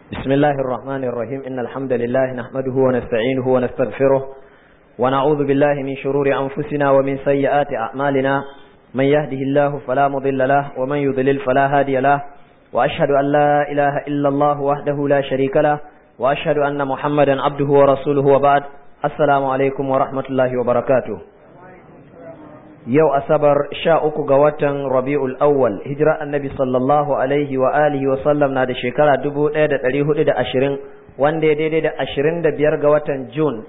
بسم الله الرحمن الرحيم إن الحمد لله نحمده ونستعينه ونستغفره ونعوذ بالله من شرور أنفسنا ومن سيئات أعمالنا من يهده الله فلا مضل له ومن يضلل فلا هادي له وأشهد أن لا إله إلا الله وحده لا شريك له وأشهد أن محمدا عبده ورسوله وبعد السلام عليكم ورحمة الله وبركاته yau asabar sha uku ga watan rabi'ul awwal hijira annabi sallallahu alaihi wa alihi wa sallam na da shekara dubu ɗaya da ɗari hudu da ashirin wanda ya daidai da ashirin da biyar ga watan june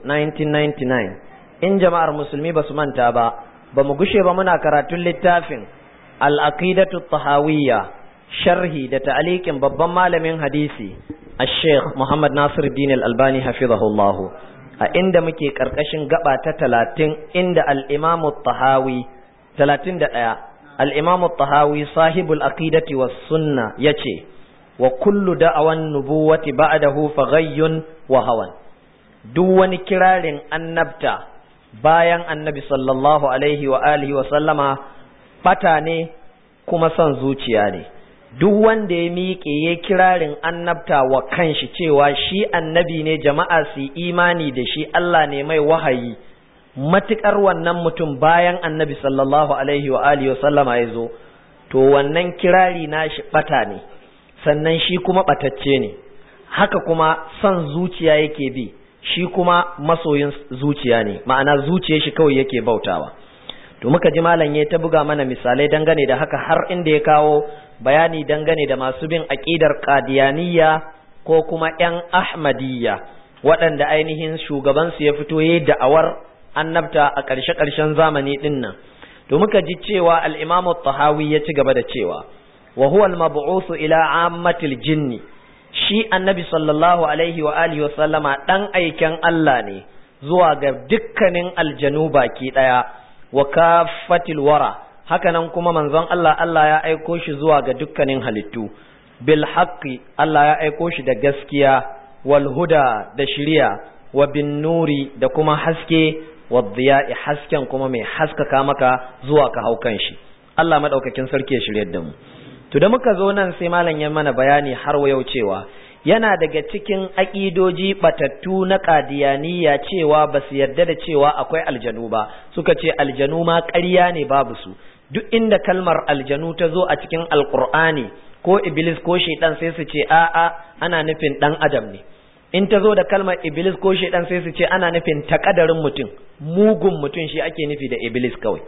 1999 in jama'ar musulmi ba su manta ba ba mu gushe ba muna karatun littafin al-aqidatu tahawiyya sharhi da ta'alikin babban malamin hadisi الشيخ محمد ناصر الدين الألباني حفظه الله a inda muke ƙarƙashin gaba ta talatin inda al'imamu tahawi talatin da ɗaya al'imamu tahawi sahibul aqidati was sunna ya ce wa kullu da'awan nubuwati ba'dahu faghayyun wa hawan duk wani kirarin annabta bayan annabi sallallahu alaihi wa alihi wa sallama bata ne kuma son zuciya ne duk wanda ya miƙe ya kirarin annabta wa kanshi cewa shi annabi ne jama'a su imani da shi Allah ne mai wahayi matuƙar wannan mutum bayan annabi sallallahu alaihi wa alihi sallama ya zo to wannan kirari nashi bata ne sannan shi kuma batacce ne haka kuma son zuciya yake bi shi kuma masoyin zuciya ne ma'ana zuciyar shi kawai yake bautawa to muka ji malam ya ta buga mana misalai dangane da haka har inda ya kawo bayani dangane da masu bin aƙidar qadiyaniya ko kuma ƴan ahmadiyya waɗanda ainihin shugabansu ya fito yayi da'awar annabta a ƙarshe ƙarshen zamani ɗin nan to muka ji cewa al-imam tahawi ya ci gaba da cewa wa huwa al-mab'uth ila ammatil jinni shi annabi sallallahu alaihi wa alihi wa sallama dan aiken Allah ne zuwa ga dukkanin aljanu baki ɗaya wa kafatil wara hakanan kuma manzon Allah Allah ya aiko shi zuwa ga dukkanin halittu bil haqqi Allah ya aiko shi da gaskiya wal huda da shiriya wa bin nuri da kuma haske wa dhiya'i hasken kuma mai haskaka maka zuwa ka haukan shi Allah madaukakin sarki ya shiryar da mu to da muka zo nan sai malam ya mana bayani har yau cewa yana daga cikin aƙidoji batattu na ƙadiyaniya cewa ba su yarda da cewa akwai aljanu ba suka ce aljanu ma ƙarya ne babu su duk inda kalmar aljanu ta zo a cikin alƙur'ani ko iblis ko shaidan sai su ce a'a ana nufin ɗan adam ne in ta zo da kalmar iblis ko shaidan sai su ce ana nufin takadarin mutum mugun mutum shi ake nufi da iblis kawai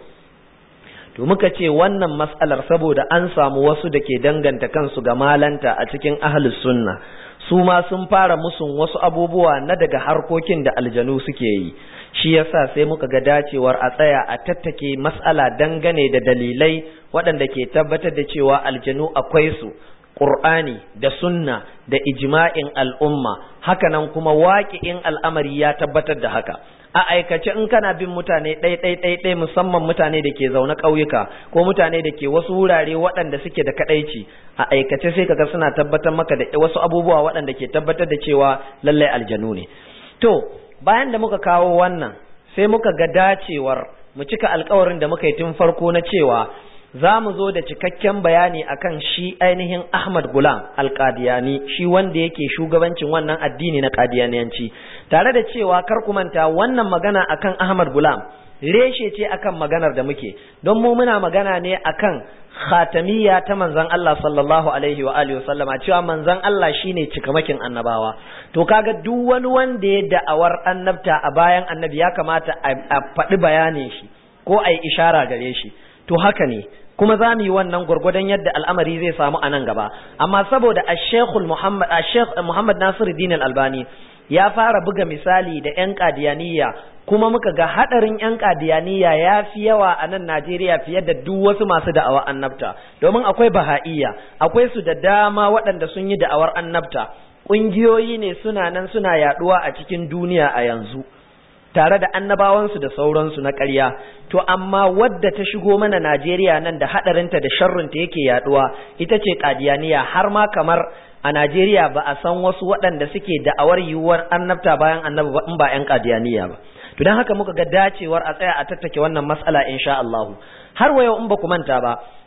to muka ce wannan matsalar saboda an samu wasu da ke danganta kansu ga malanta a cikin ahlus sunna su ma sun fara musun wasu abubuwa na daga harkokin da aljanu suke yi shi yasa sai muka ga dacewar a tsaya a tattake matsala dangane da dalilai waɗanda ke tabbatar da cewa aljanu akwai su Qur'ani da sunna da ijma'in al'umma hakanan kuma waƙi'in al'amari ya tabbatar da haka a aikace in kana bin mutane ɗai ɗai ɗai ɗai musamman mutane da ke zaune ƙauyuka ko mutane da ke wasu wurare waɗanda suke da kaɗaici a aikace sai kaga suna tabbatar maka da wasu abubuwa waɗanda ke tabbatar da cewa lallai aljanu ne to bayan da muka kawo wannan sai muka ga dacewar mu cika alkawarin da muka yi tun farko na cewa za mu zo da cikakken bayani akan shi ainihin Ahmad Gulam Al-Qadiyani shi wanda yake shugabancin wannan addini na Qadiyaniyanci tare da cewa kar ku manta wannan magana akan Ahmad Gulam reshe ce akan maganar da muke don mu muna magana ne akan khatamiyya ta manzon Allah sallallahu alaihi wa alihi wasallama cewa manzon Allah shine cikamakin annabawa to kaga duk wani wanda ya da'awar annabta a bayan annabi ya kamata a faɗi bayanin shi ko a yi ishara gare shi to haka ne kuma za mu yi wannan gwargwadon yadda al'amari zai samu a nan gaba amma saboda ashekul muhammad ashek muhammad nasiruddin al-albani ya fara buga misali da yan kadiyaniya kuma muka ga hadarin yan kadiyaniya ya fi yawa a nan Najeriya fiye da duk wasu masu da'awa annabta domin akwai baha'iyya akwai su da dama waɗanda sun yi da'awar annabta ƙungiyoyi ne suna nan suna yaɗuwa a cikin duniya a yanzu tare da annabawansu da sauransu na ƙarya to amma wadda ta shigo mana Najeriya nan da haɗarinta da sharrinta yake yaɗuwa ita ce kadiyaniya har ma kamar a Najeriya ba a san wasu waɗanda suke da'awar yiwuwar annabta bayan annabi ba in ba 'yan kadiyaniya ba to don haka muka ga dacewar a tsaya a tattake wannan matsala insha Allah har wa yau in ba ku manta ba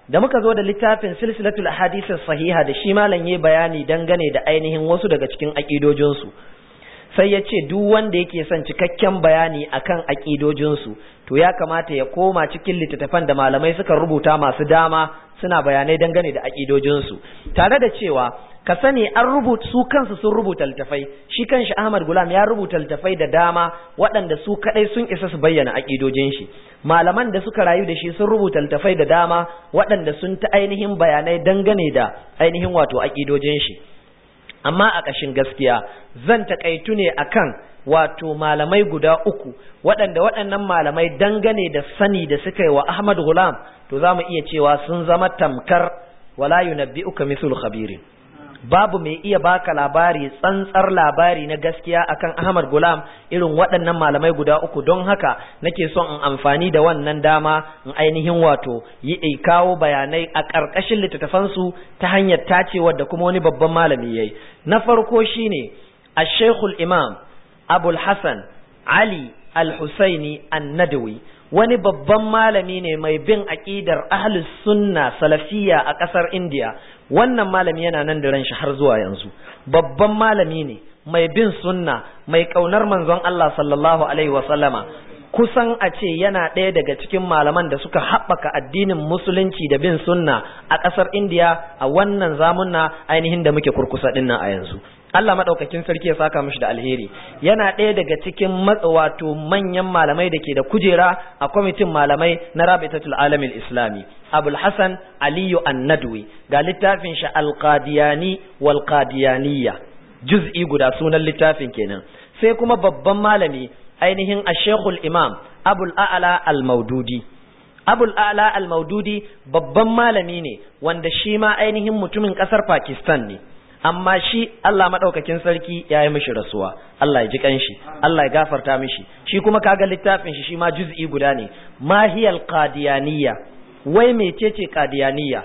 da muka zo da littafin silsilatul ahadith sahiha da shi malam yayi bayani dangane da ainihin wasu daga cikin aqidojinsu sai ya ce duk wanda yake son cikakken bayani akan aƙidojinsu to ya kamata ya koma cikin littattafan da malamai suka rubuta masu dama suna bayanai dangane da aƙidojinsu tare da cewa ka sani an rubuta su kansu sun rubuta littafai shi kanshi Ahmad Gulam ya rubuta littafai da dama waɗanda su kadai sun isa su bayyana aƙidojin shi malaman da suka rayu da shi sun rubuta littafai da dama waɗanda sun ta ainihin bayanai dangane da ainihin wato aƙidojin shi amma a ƙashin gaskiya zan taƙaitu ne akan wato malamai guda uku waɗanda waɗannan malamai dangane da sani da suka yi wa Ahmad Gulam to za mu iya cewa sun zama tamkar wala yunabbi'uka mithul khabirin babu mai iya baka labari tsantsar labari na gaskiya akan Ahmad Gulam irin waɗannan malamai guda uku don haka nake son in amfani da wannan dama in ainihin wato yi kawo bayanai a ƙarƙashin littattafansu ta hanyar tacewa da kuma wani babban malami yayi na farko shine Ash-Shaykhul Imam Abul Hassan Ali Al-Husaini An-Nadawi wani babban malami ne mai bin aƙidar ahlus sunna salafiyya a ƙasar India wannan malami yana nan da ranshi har zuwa yanzu babban malami ne mai bin sunna mai kaunar manzon Allah sallallahu alaihi wa sallama kusan a ce yana ɗaya daga cikin malaman da suka haɓaka addinin musulunci da bin sunna a ƙasar indiya a wannan zamunna ainihin da muke kurkusa ɗin nan a yanzu Allah maɗaukakin sarki ya saka mishi da alheri yana ɗaya daga cikin wato manyan malamai da ke da kujera a kwamitin malamai na rabitatul alamil islami abul hasan aliyu annadwi ga littafin shi alqadiyani wal qadiyaniyya juz'i guda sunan littafin kenan sai kuma babban malami ainihin ashekul imam abul a'la al-maududi abul a'la al-maududi babban malami ne wanda shi ma ainihin mutumin kasar pakistan ne amma shi Allah madaukakin sarki ya yi mishi rasuwa Allah ya ji kanshi Allah ya gafarta mishi shi kuma kaga littafin shi shi ma juz'i guda ne mahiyal qadiyaniyya wai mecece qadiyaniyya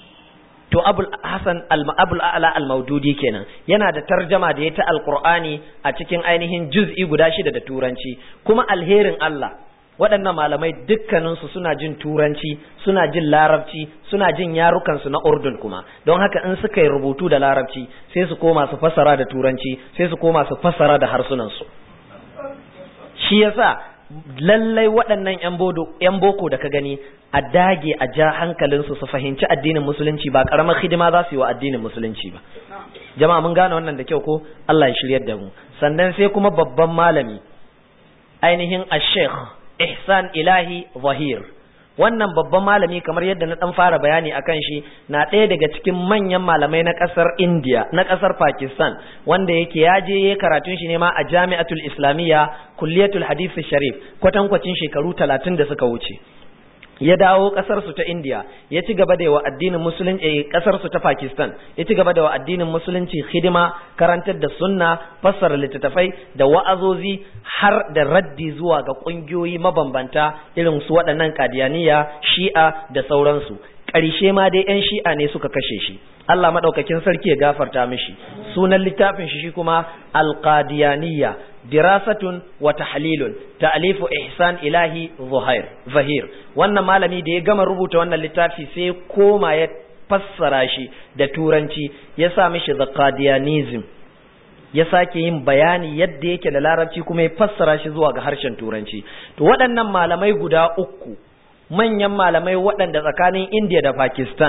to abul hasan abul a'la al-maududi kenan yana da tarjama da ya ta alqur'ani a cikin ainihin juz'i guda shida da turanci kuma alherin Allah waɗannan malamai dukkaninsu suna jin turanci suna jin larabci suna jin yarukansu na urdun kuma don haka in suka yi rubutu da larabci sai su koma su fassara da turanci sai su koma su fassara da harsunansu shi yasa lallai waɗannan 'yan boko da ka gani a dage a ja hankalinsu su fahimci addinin musulunci ba ƙaramar hidima za su yi wa addinin musulunci ba jama'a mun gane wannan da kyau ko Allah ya shiryar da mu sannan sai kuma babban malami ainihin ash-sheikh ihsan ilahi zahir wannan babban malami kamar yadda na dan fara bayani akan shi na ɗaya daga cikin manyan malamai na ƙasar India na ƙasar Pakistan wanda yake ya je ya karatun shi ne ma a Jami'atul Islamiyya Kulliyatul Hadith Sharif kwatankwacin shekaru talatin da suka wuce ya dawo kasar su ta India ya ci gaba da wa addinin musulunci kasar su ta Pakistan ya ci gaba da wa addinin musulunci hidima karantar da sunna fassara littattafai da wa'azozi har da raddi zuwa ga kungiyoyi mabambanta irin su waɗannan kadiyaniya shi'a da sauransu ƙarshe ma dai 'yan shi'a ne suka kashe shi Allah maɗaukakin sarki ya gafarta mishi sunan littafin shi kuma alqadiyaniya dirasatun wa tahlilun ta'lifu ihsan ilahi zuhair zahir wannan malami da ya gama rubuta wannan littafi sai koma ya fassara shi da turanci ya sa mishi the qadianism ya sake yin bayani yadda yake da larabci kuma ya fassara shi zuwa ga harshen turanci to waɗannan malamai guda uku manyan malamai waɗanda tsakanin India da Pakistan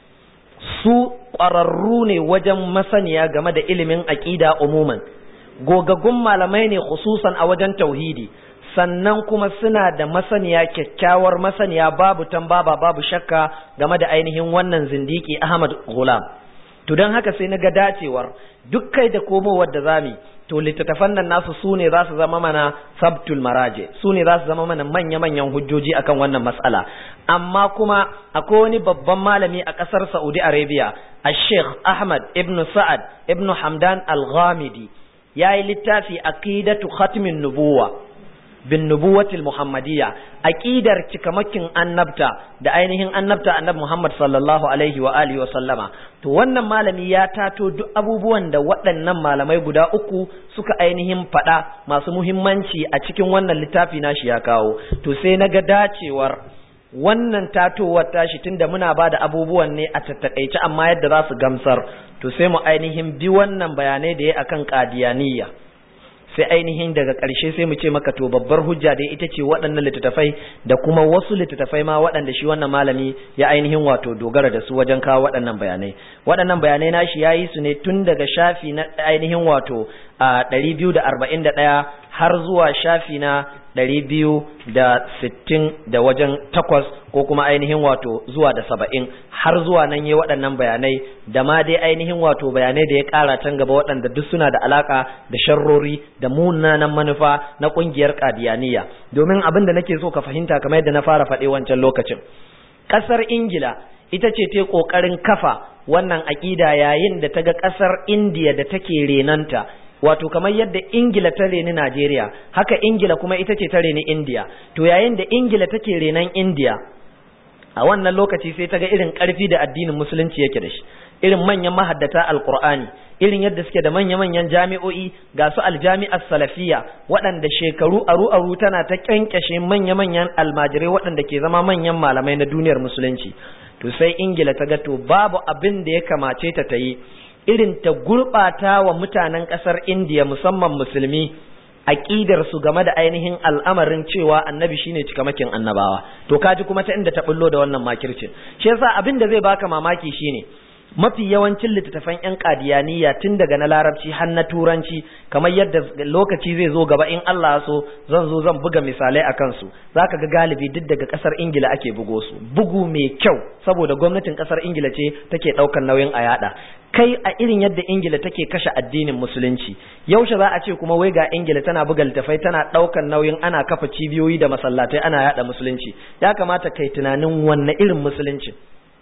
su ƙwararru ne wajen masaniya game da ilimin aƙida umuman gogaggun malamai ne khususan a wajen tauhidi sannan kuma suna da masaniya kyakkyawar masaniya babu tambaba babu shakka game da ainihin wannan zindiki Ahmad Ghulam to don haka sai na ga dacewar duk kai da komowar da zami to littattafan nan nasu su ne za su zama mana sabtul maraje su ne za su zama mana manya-manyan hujjoji akan wannan matsala amma kuma akwai wani babban malami a ƙasar saudi arabia a sheikh ahmad ibn sa'ad ibn hamdan al-ghamidi ya yi littafi aqidatu khatmin nubuwa bin nubuwatil muhammadiyya aqidar cikamakin annabta da ainihin annabta annabi Muhammad sallallahu alaihi wa alihi wa sallama to wannan malami ya tato duk abubuwan da waɗannan malamai guda uku suka ainihin faɗa masu muhimmanci a cikin wannan littafi nashi ya kawo to sai na ga dacewar wannan tatowar tashi tunda muna ba da abubuwan ne a tattakaice amma yadda za su gamsar to sai mu ainihin bi wannan bayanai da ya akan qadiyaniya sai ainihin daga ƙarshe sai mu ce maka to babbar hujja dai ita ce waɗannan littattafai da kuma wasu littattafai ma waɗanda shi wannan malami ya ainihin wato dogara da su wajen kawo waɗannan bayanai waɗannan bayanai nashi ya yi su ne tun daga shafi na ainihin wato a ɗari biyu da arba'in da ɗaya har zuwa shafi na ɗari biyu da sittin da wajen takwas ko kuma ainihin wato zuwa da saba'in har zuwa nan yi waɗannan bayanai da ma dai ainihin wato bayanai da ya ƙara can gaba waɗanda duk suna da alaƙa da sharrori da munanan manufa na ƙungiyar ƙadiyaniya domin abin da nake so ka fahimta kamar yadda na fara faɗe wancan lokacin ƙasar ingila ita ce ta ƙoƙarin kafa wannan aƙida yayin da ta ga ƙasar indiya da take renanta wato kamar yadda ingila ta reni najeriya haka ingila kuma ita ce ta reni indiya to yayin da ingila take renan indiya a wannan lokaci sai ta ga irin ƙarfi da addinin musulunci yake da shi irin manyan mahaddata alqur'ani irin yadda suke da manya-manyan jami'o'i ga su aljami'ar salafiya waɗanda shekaru aru-aru tana ta kyankyashe manya-manyan almajirai waɗanda ke zama manyan malamai na duniyar musulunci to sai ingila ta ga to babu abin da ya kamace ta ta yi irin ta gurɓata wa mutanen ƙasar indiya musamman musulmi aƙidar su game da ainihin al'amarin cewa annabi shine cikamakin annabawa to kaji kuma ta inda ta bullo da wannan makircin shi yasa abin da zai baka mamaki shine mafi yawancin littattafan yan kadiyaniya tun daga na larabci har na turanci kamar yadda lokaci zai zo gaba in Allah so zan zo zan buga misalai a kansu zaka ga galibi duk daga kasar ingila ake bugo su bugu mai kyau saboda gwamnatin kasar ingila ce take daukar nauyin a yada kai a irin yadda ingila take kashe addinin musulunci yaushe za a ce kuma wai ga ingila tana buga littafai tana daukar nauyin ana kafa cibiyoyi da masallatai ana yada musulunci ya kamata kai tunanin wanne irin musulunci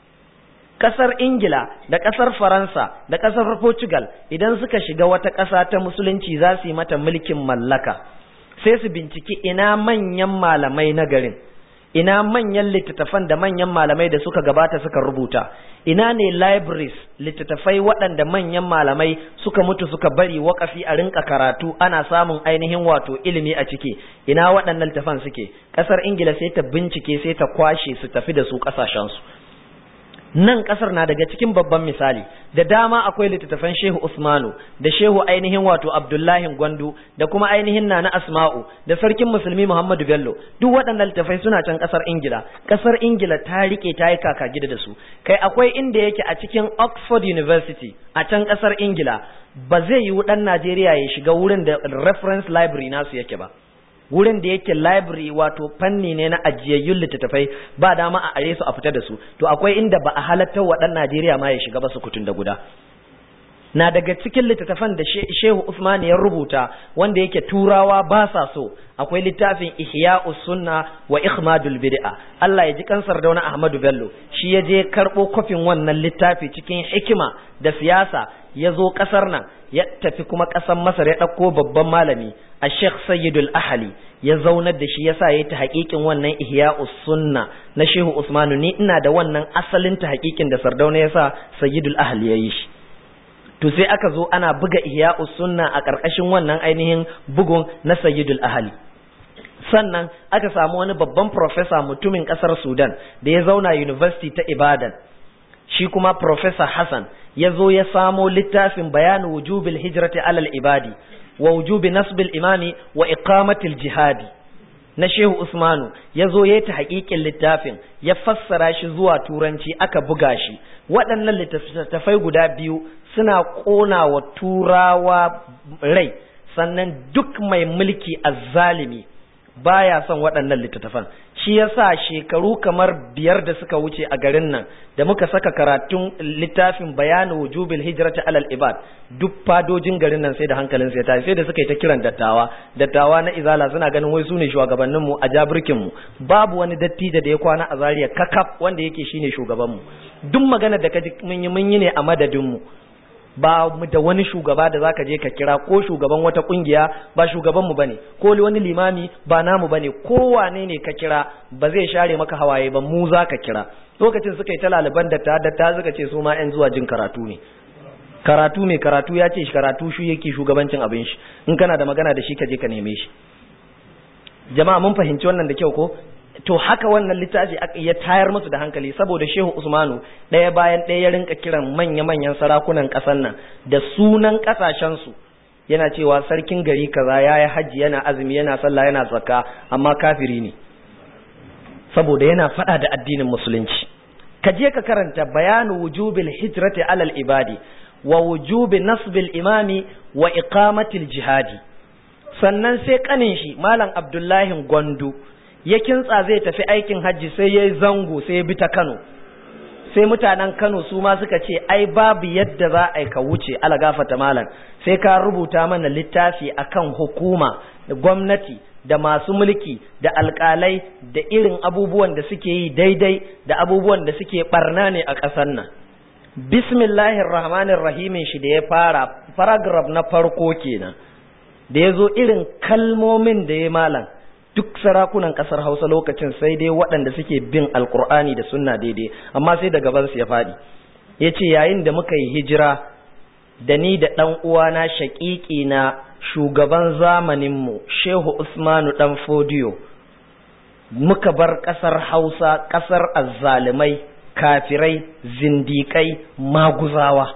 kasar ingila da kasar faransa da kasar portugal idan suka shiga wata ƙasa ta musulunci za su yi mata mulkin mallaka sai su binciki ina manyan malamai na garin ina manyan littattafan da manyan malamai da suka gabata suka rubuta ina ne libraries littattafai waɗanda manyan malamai suka mutu suka bari wakafi a rinka karatu ana samun ainihin wato ilimi a ciki ina waɗannan littattafan suke ƙasar ingila sai ta bincike sai ta kwashe su tafi da su ƙasashensu nan kasar na daga cikin babban misali da dama akwai littattafan shehu usmanu da shehu ainihin wato abdullahi gwandu da kuma ainihin nana asma'u da sarkin musulmi muhammadu bello duk waɗannan littattafai suna can kasar ingila kasar ingila ta rike ta yi kaka gida da su kai akwai inda yake a cikin oxford university a can kasar ingila ba zai yi ɗan najeriya ya shiga wurin da reference library nasu yake ba wurin da yake library wato fanni ne na ajiyayyun littattafai ba dama a are su a fita da su to akwai inda ba a halatta wa ɗan Najeriya ma ya shiga ba su kutun da guda na daga cikin littattafan da Shehu Usman ya rubuta wanda yake turawa ba sa so akwai littafin Ihya'us Sunna wa Ikhmadul Bid'a Allah ya ji kansar da wani Ahmadu Bello shi ya je karɓo kofin wannan littafi cikin hikima da siyasa ya zo ƙasar nan ya tafi kuma ƙasar Masar ya ɗauko babban malami a Sheikh Sayyidul Ahali ya zaunar da shi yasa yayi ta haƙiƙin wannan Ihya'us Sunna na Shehu Usmanu ni ina da wannan asalin ta haƙiƙin da Sardauna yasa Sayyidul Ahali ya yi shi to sai aka zo ana buga Ihya'us Sunna a ƙarƙashin wannan ainihin bugun na Sayyidul Ahali sannan aka samu wani babban professor mutumin ƙasar Sudan da ya zauna University ta Ibadan shi kuma Professor Hassan ya zo ya samo littafin bayanu wujubil hijrati alal ibadi wa wujubi nasbil imami wa iqamatil jihadi na Shehu Usmanu ya zo ya ta haƙiƙin littafin ya fassara shi zuwa turanci aka buga shi waɗannan littattafai guda biyu suna ƙona wa turawa rai sannan duk mai mulki azzalimi baya son waɗannan littattafan shi yasa shekaru kamar biyar da suka wuce a garin nan da muka saka karatun littafin bayanu wujubil hijrati alal ibad duk fadojin garin nan sai da hankalin sai tafi sai da suka yi ta kiran dattawa dattawa na izala suna ganin wai sune shugabannin mu a jabirkin mu babu wani dattijo da ya kwana a Zariya kakaf wanda yake shine shugaban mu duk magana da kaji mun yi mun yi ne a madadin mu ba mu da wani shugaba da zaka je ka kira ko shugaban wata kungiya ba shugaban mu bane ko wani limami ba namu bane ko wane ne ka kira ba zai share maka hawaye ba mu zaka kira lokacin suka yi ta laliban da ta da ta suka ce su ma yan zuwa jin karatu ne karatu ne karatu ya ce karatu shi yake shugabancin abin shi in kana da magana da shi ka je ka neme shi jama'a mun fahimci wannan da kyau ko to haka wannan littafi ya tayar musu da hankali saboda shehu usmanu ɗaya bayan ɗaya ya rinka kiran manya-manyan sarakunan ƙasar nan da sunan ƙasashensu yana cewa sarkin gari kaza ya yi hajji yana azumi yana sallah yana zakka amma kafiri ne saboda yana faɗa da addinin musulunci ka je ka karanta bayanu wujubil hijrati alal ibadi wa wujubi nasbil imami wa iqamatil jihadi sannan sai kanin shi malam abdullahi gwandu ya kintsa zai tafi aikin hajji sai ya yi zango sai ya bi ta kano sai mutanen kano su ma suka ce ai babu yadda za a yi ka wuce alagafata malam sai ka rubuta mana littafi akan hukuma da gwamnati da masu mulki da alkalai da irin abubuwan da suke yi daidai da abubuwan da suke barna ne a ƙasar nan bismillahir rahmanir rahimin shi da ya fara paragraph na farko kenan da ya zo irin kalmomin da ya malam duk sarakunan kasar hausa lokacin sai dai waɗanda suke bin alkur'ani da sunna daidai amma sai da gabansu ya faɗi ya ce yayin da muka yi hijira da ni da ɗan uwana shaƙiƙi na shugaban zamaninmu shehu usmanu ɗan fodiyo muka bar ƙasar hausa ƙasar azzalimai kafirai zindikai maguzawa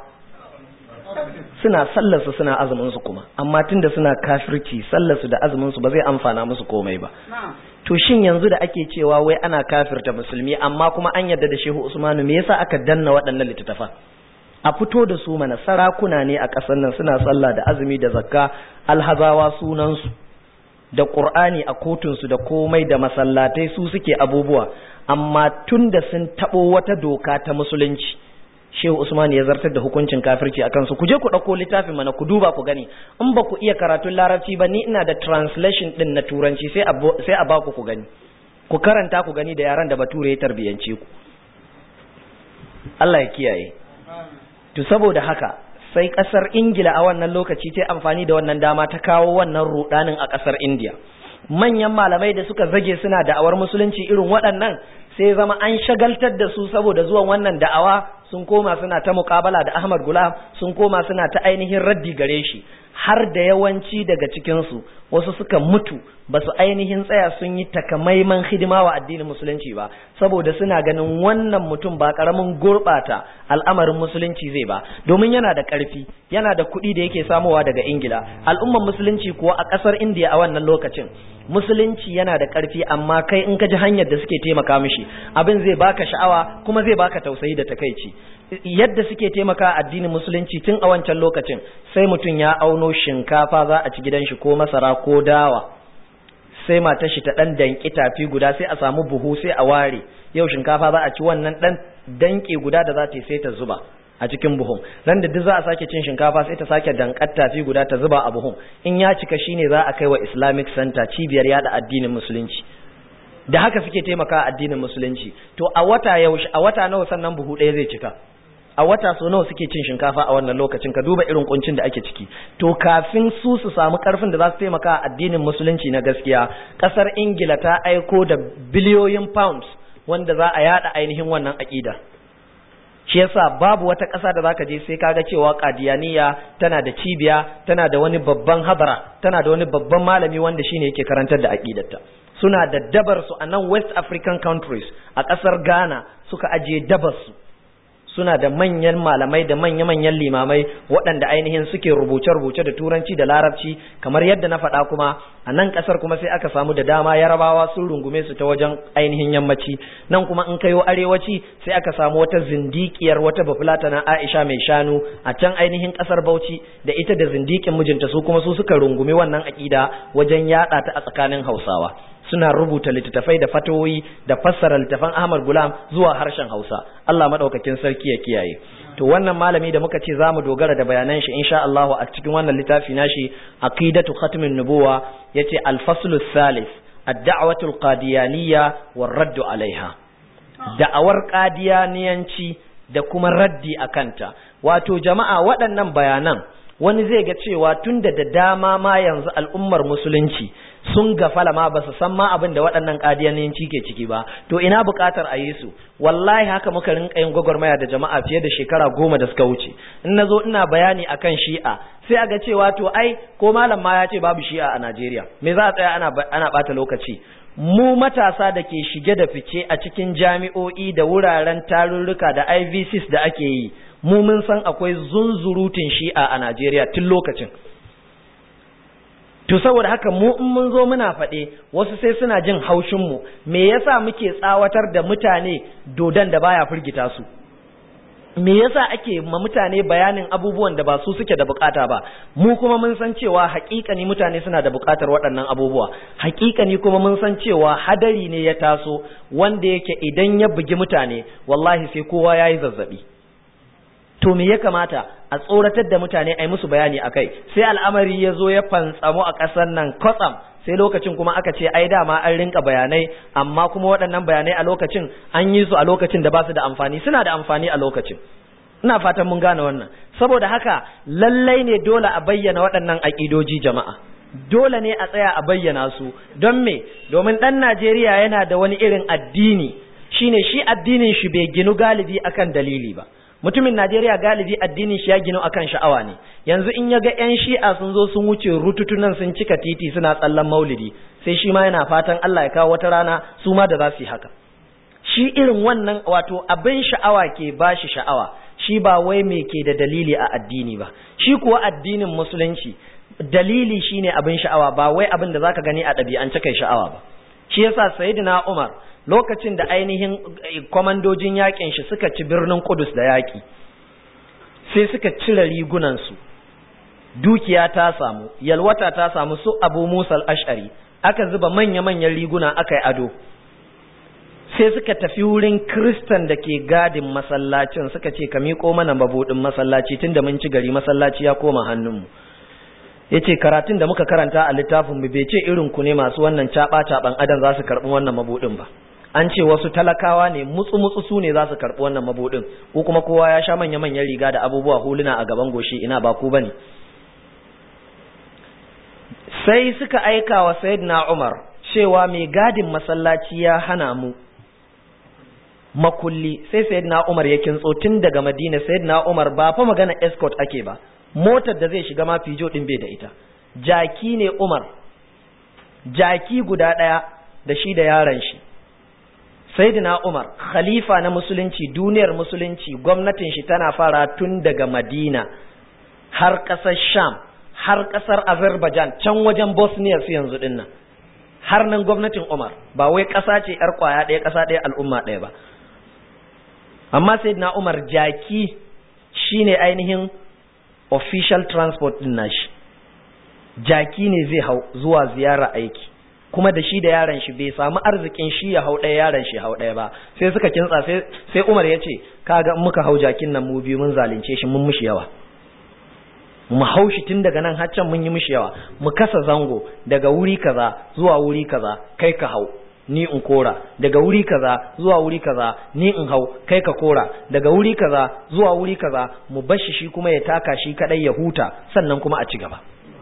suna sallarsu suna azuminsu kuma amma tunda suna kafirci sallarsu da azuminsu ba zai amfana musu komai ba to shin yanzu da ake cewa wai ana kafirta musulmi amma kuma an yarda da shehu usmanu me yasa aka danna waɗannan littattafa a fito da su mana sarakuna ne a ƙasar nan suna sallah da azumi da zakka alhazawa sunansu da qur'ani a kotunsu da komai da masallatai su suke abubuwa amma tunda sun taɓo wata doka ta musulunci Shehu Usman ya zartar da hukuncin kafirci akan su ku je ku ɗauko littafin mana ku duba ku gani in ba ku iya karatun larabci ba ni ina da translation din na turanci sai a sai a baku ku gani ku karanta ku gani da yaran da bature ya tarbiyance ku Allah ya kiyaye to saboda haka sai kasar Ingila a wannan lokaci ta amfani da wannan dama ta kawo wannan rudanin a kasar India manyan malamai da suka zage suna da'awar musulunci irin waɗannan sai zama an shagaltar da su saboda zuwan wannan da'awa sun koma suna ta muƙabala da Ahmad Gulam sun koma suna ta ainihin raddi gare shi har da yawanci daga cikinsu wasu suka mutu ba su ainihin tsaya sun yi takamaiman hidima wa addinin musulunci ba saboda suna ganin wannan mutum ba karamin gurɓata al'amarin musulunci zai ba domin yana da ƙarfi yana da kuɗi da yake samowa daga ingila al'umman musulunci kuwa a ƙasar indiya a wannan lokacin musulunci yana da ƙarfi amma kai in ka ji hanyar da suke taimaka mishi abin zai baka sha'awa kuma zai baka tausayi da takaici yadda suke taimaka addinin musulunci tun a wancan lokacin sai mutum ya auno shinkafa za a ci gidan shi ko masara ko dawa sai matar shi ta dan danki tafi guda sai a samu buhu sai a ware yau shinkafa za a ci wannan dan danki guda da za ta yi sai ta zuba a cikin buhun ran da duk za a sake cin shinkafa sai ta sake dankar tafi guda ta zuba a buhun in ya cika shine za a kai wa Islamic Center cibiyar yada addinin musulunci da haka suke taimaka addinin musulunci to a wata yaushe a wata nawa sannan buhu ɗaya zai cika a wata so nawa suke cin shinkafa a wannan lokacin ka duba irin kuncin da ake ciki to kafin su su samu karfin da za su taimaka addinin musulunci na gaskiya kasar ingila ta aiko da biliyoyin pounds wanda za a yada ainihin wannan aƙida shi yasa babu wata ƙasa da zaka je sai kaga cewa kadiyaniya tana da cibiya tana da wani babban habara tana da wani babban malami wanda shine yake karantar da aqidarta suna da dabar su a nan West African countries a ƙasar Ghana suka ajiye dabar su suna da manyan malamai da manya-manyan limamai waɗanda ainihin suke rubuce-rubuce da turanci da larabci kamar yadda na faɗa kuma a nan ƙasar kuma sai aka samu da dama yarabawa sun rungume su ta wajen ainihin yammaci nan kuma in kayo arewaci sai aka samu wata zindikiyar wata bafulata na aisha mai shanu a can ainihin ƙasar bauchi da ita da zindikin mijinta su kuma su suka rungumi wannan aƙida wajen yaɗa ta a tsakanin hausawa suna rubuta littattafai da fatoyi da fassara littattafan Ahmad Gulam zuwa harshen Hausa Allah madaukakin sarki ya kiyaye to wannan malami da muka ce zamu dogara da bayanan shi insha Allah a cikin wannan littafi nashi aqidatu khatmin nubuwa yace al-faslu salis ad-da'watu al-qadiyaniyya war-radd 'alayha da'awar qadiyaniyanci da kuma raddi akanta wato jama'a waɗannan bayanan wani zai ga cewa tunda da dama ma yanzu al'ummar musulunci sun gafala ma ba su san ma abin da waɗannan ƙadiyanci ke ciki ba to ina buƙatar a yi su wallahi haka muka rinka yin gwagwarmaya da jama'a fiye da shekara goma da suka wuce in na zo ina bayani akan shi'a sai a ga cewa to ai ko malam ma ya ce babu shi'a a najeriya me za a tsaya ana ana ɓata lokaci mu matasa da ke shige da fice a cikin jami'o'i da wuraren tarurruka da IVCs da ake yi mu mun san akwai zunzurutun shi'a a Najeriya tun lokacin to saboda haka mu in mun zo muna faɗe wasu sai suna jin haushin mu me yasa muke tsawatar da mutane dodan da baya firgita su me yasa ake ma mutane bayanin abubuwan da ba su suke da bukata ba mu kuma mun san cewa hakikani mutane suna da bukatar waɗannan abubuwa hakikani kuma mun san cewa hadari ne ya taso wanda yake idan ya bugi mutane wallahi sai kowa yayi zazzabi to me ya kamata a tsoratar da mutane a yi musu bayani akai sai al'amari ya zo ya fantsamo a ƙasar nan kwatsam sai lokacin kuma aka ce ai dama an rinka bayanai amma kuma waɗannan bayanai a lokacin an yi su a lokacin da ba su da amfani suna da amfani a lokacin ina fatan mun gane wannan saboda haka lallai ne dole a bayyana waɗannan aƙidoji jama'a dole ne a tsaya a bayyana su don me domin ɗan Najeriya yana da wani irin addini shine shi addinin shi bai ginu galibi akan dalili ba mutumin Najeriya galibi addinin shi ya gino akan sha'awa ne yanzu in ya ga ƴan shi'a sun zo sun wuce rututunan sun cika titi suna tsallan maulidi sai shi ma yana fatan Allah ya kawo wata rana su ma da za su yi haka shi irin wannan wato abin sha'awa ke ba shi sha'awa shi ba wai me ke da dalili a addini ba shi kuwa addinin musulunci dalili shine abin sha'awa ba wai abin da zaka gani a ɗabi'ance kai sha'awa ba shi yasa sayyidina Umar lokacin da ainihin kwamandojin yakin shi suka ci birnin Kudus da yaki sai suka cire rigunansu dukiya ta samu yalwata ta samu su Abu Musa al-Ash'ari aka zuba manya-manyan riguna aka yi ado sai suka tafi wurin kristan da ke gadin masallacin suka ce ka miƙo mana mabudin masallaci tunda mun ci gari masallaci ya koma hannunmu ya ce karatun da muka karanta a littafinmu bai ce irin ku ne masu wannan caɓa-caɓan adan za su karɓi wannan mabudin ba an ce wasu talakawa ne mutsu-mutsu su ne za su karɓi wannan mabudin ko kuma kowa ya sha manya-manyan riga da abubuwa huluna a gaban goshi ina ba ku bane sai suka aika wa sayyidina Umar cewa mai gadin masallaci ya hana mu makulli sai sayyidina Umar ya kintso tun daga Madina sayyidina Umar ba fa magana escort ake ba motar da zai shiga ma fijo din bai da ita jaki ne Umar jaki guda daya da shi da yaron shi sayyidina Umar khalifa na musulunci duniyar musulunci gwamnatin shi tana fara tun daga Madina har ƙasar Sham har ƙasar Azerbaijan can wajen Bosnia su yanzu dinnan har nan gwamnatin Umar ba wai ƙasa ce ‘yar ƙwaya ɗaya ƙasa ɗaya al'umma ɗaya ba amma sai na Umar jaki shine ainihin official transport ɗin nashi jaki ne zai hau zuwa ziyara aiki kuma da shi da yaron shi bai samu arzikin shi ya hau ɗaya yaron shi hau ɗaya ba sai suka kintsa sai Umar ya ce kaga muka hau jakin nan mu biyu mun zalunce shi mun mushi yawa mu haushi tun daga nan haccan mun yi mishi yawa mu kasa zango daga wuri kaza zuwa wuri kaza kai ka hau ni in kora daga wuri kaza zuwa wuri kaza ni in hau kai ka kora daga wuri kaza zuwa wuri kaza mu bashi shi kuma ya taka shi kadai ya huta sannan kuma a ci gaba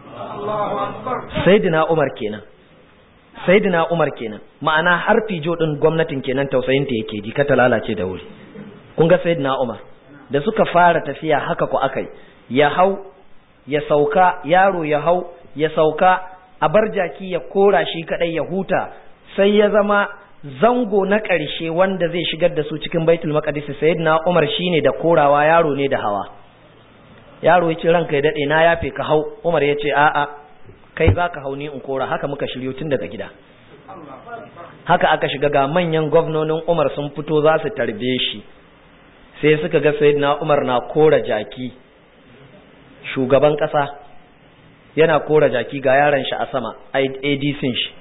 sayyidina Umar kenan sayyidina Umar kenan ma'ana har fijo din gwamnatin kenan tausayin ta yake ji ka ta lalace da wuri kun ga sayyidina Umar da suka fara tafiya haka ku akai ya hau ya sauka yaro ya hau ya sauka a bar jaki ya kora shi kadai ya huta sai ya zama zango na ƙarshe wanda zai shigar da su cikin baitul maqdis sayyidina Umar shine da korawa yaro ne da hawa yaro ya ce ranka ya dade na yafe ka hau Umar ya ce a'a kai zaka hau ni in kora haka muka shiryo tun daga gida haka aka shiga ga manyan gwamnonin Umar sun fito za su tarbe shi sai suka ga sayyidina Umar na kora jaki shugaban ƙasa yana kora jaki ga yaron shi a sama adc shi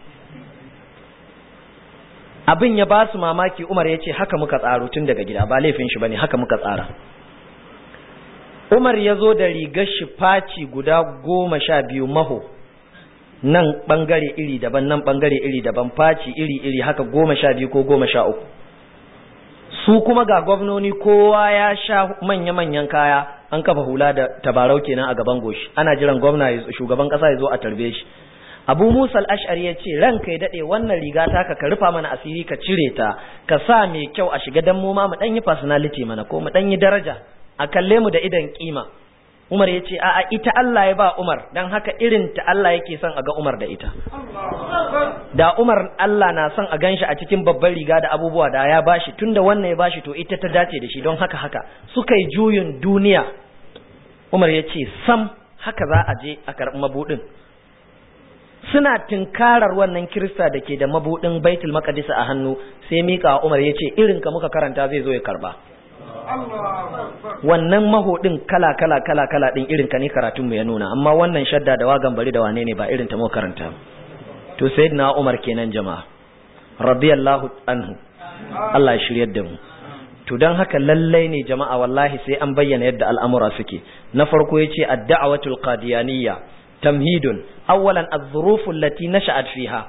abin ya ba su mamaki umar ya ce haka muka tsaro tun daga gida ba laifin shi ba ne haka muka tsara umar ya zo da rigar shi faci guda goma sha biyu maho nan ɓangare iri daban nan ɓangare iri daban faci iri iri haka goma sha biyu ko goma sha uku su kuma ga gwamnoni kowa ya sha manya-manyan kaya an kafa hula da tabarau kenan a gaban goshi ana jiran gwamna shugaban kasa ya zo a tarbe shi abu musa al-ash'ari ya ce ranka ya dade wannan riga ta ka rufa mana asiri ka cire ta ka sa mai kyau a shiga dan mu ma mu dan yi personality mana ko mu dan yi daraja a kalle mu da idan kima Umar ya ce a'a ita Allah ya ba Umar don haka irin ta Allah yake son a ga Umar da ita da Umar Allah na son a ganshi a cikin babban riga da abubuwa da ya bashi tunda wannan ya bashi to ita ta dace da shi don haka haka suka yi juyin duniya Umar ya ce sam haka za a je a karɓi mabuɗin suna tinkarar wannan kirista da ke da mabuɗin baitul maqdis a hannu sai mika Umar ya ce irin ka muka karanta zai zo ya karba wannan mahodin kala kala kala kala din irin ka ne karatun mu ya nuna amma wannan shadda da wagan bari da wane ne ba irin ta mu karanta to sayyidina Umar kenan jama'a radiyallahu anhu Allah ya shiryar da mu to dan haka lallai ne jama'a wallahi sai an bayyana yadda al'amura suke na farko yace ad-da'watul qadiyaniyya tamhidun awwalan az-zuruf allati nasha'at fiha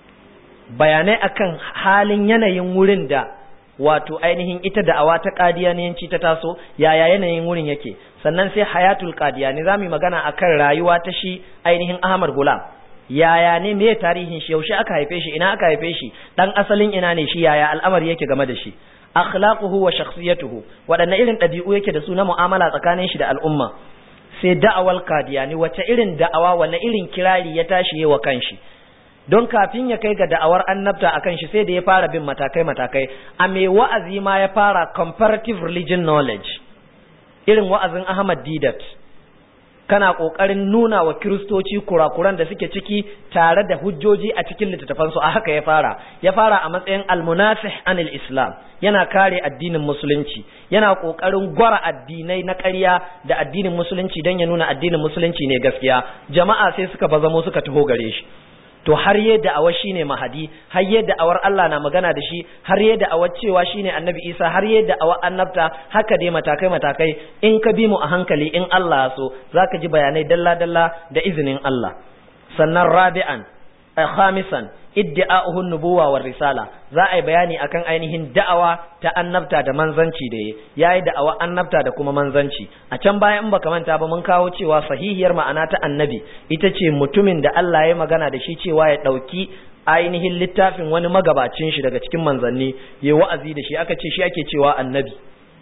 bayanai akan halin yanayin wurin da wato ainihin ita da'awa ta qadiyaniyanci ta taso yaya yanayin wurin yake sannan sai hayatul qadiyani zamu magana akan rayuwa ta shi ainihin Ahmad Gulam yaya ne me tarihin shi yaushe aka haife shi ina aka haife shi dan asalin ina ne shi yaya al'amari yake game da shi akhlaquhu wa shakhsiyatuhu wadanne irin dabi'u yake da su na mu'amala tsakanin shi da al'umma sai da'awal qadiyani wace irin da'awa wanne irin kirari ya tashi yawa kanshi don kafin ya kai ga da'awar annabta akan shi sai da ya fara bin matakai matakai a mai wa'azi ma ya fara comparative religion knowledge irin wa'azin Ahmad Didat kana kokarin nuna wa kiristoci kurakuran da suke ciki tare da hujjoji a cikin littattafansu a haka ya fara ya fara a matsayin almunasih anil islam yana kare addinin musulunci yana kokarin gwara addinai na ƙarya da addinin musulunci don ya nuna addinin musulunci ne gaskiya jama'a sai suka bazamo suka taho gare shi to har yadda awa shine mahadi har yadda awar Allah na magana da shi har yadda awa cewa shine annabi Isa har yadda awa annabta haka dai matakai matakai in ka bi mu a hankali in Allah ya so zaka ji bayanai dalla dalla da izinin Allah sannan rabi'an khamisan iddi'a'uhu nubuwa war risala za a yi bayani akan ainihin da'awa ta annabta da manzanci da yayi da'awa annabta da kuma manzanci a can bayan in baka manta ba mun kawo cewa sahihiyar ma'ana ta annabi ita ce mutumin da Allah ya magana da shi cewa ya dauki ainihin littafin wani magabacin shi daga cikin manzanni ya wa'azi da shi aka ce shi ake cewa annabi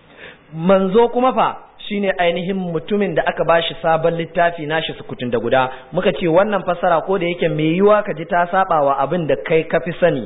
manzo kuma fa shine ainihin mutumin da aka bashi sabon littafi nashi sukutun da guda muka ce wannan fasara ko da yake mai yiwa ka ji ta saba wa abin da kai ka fi sani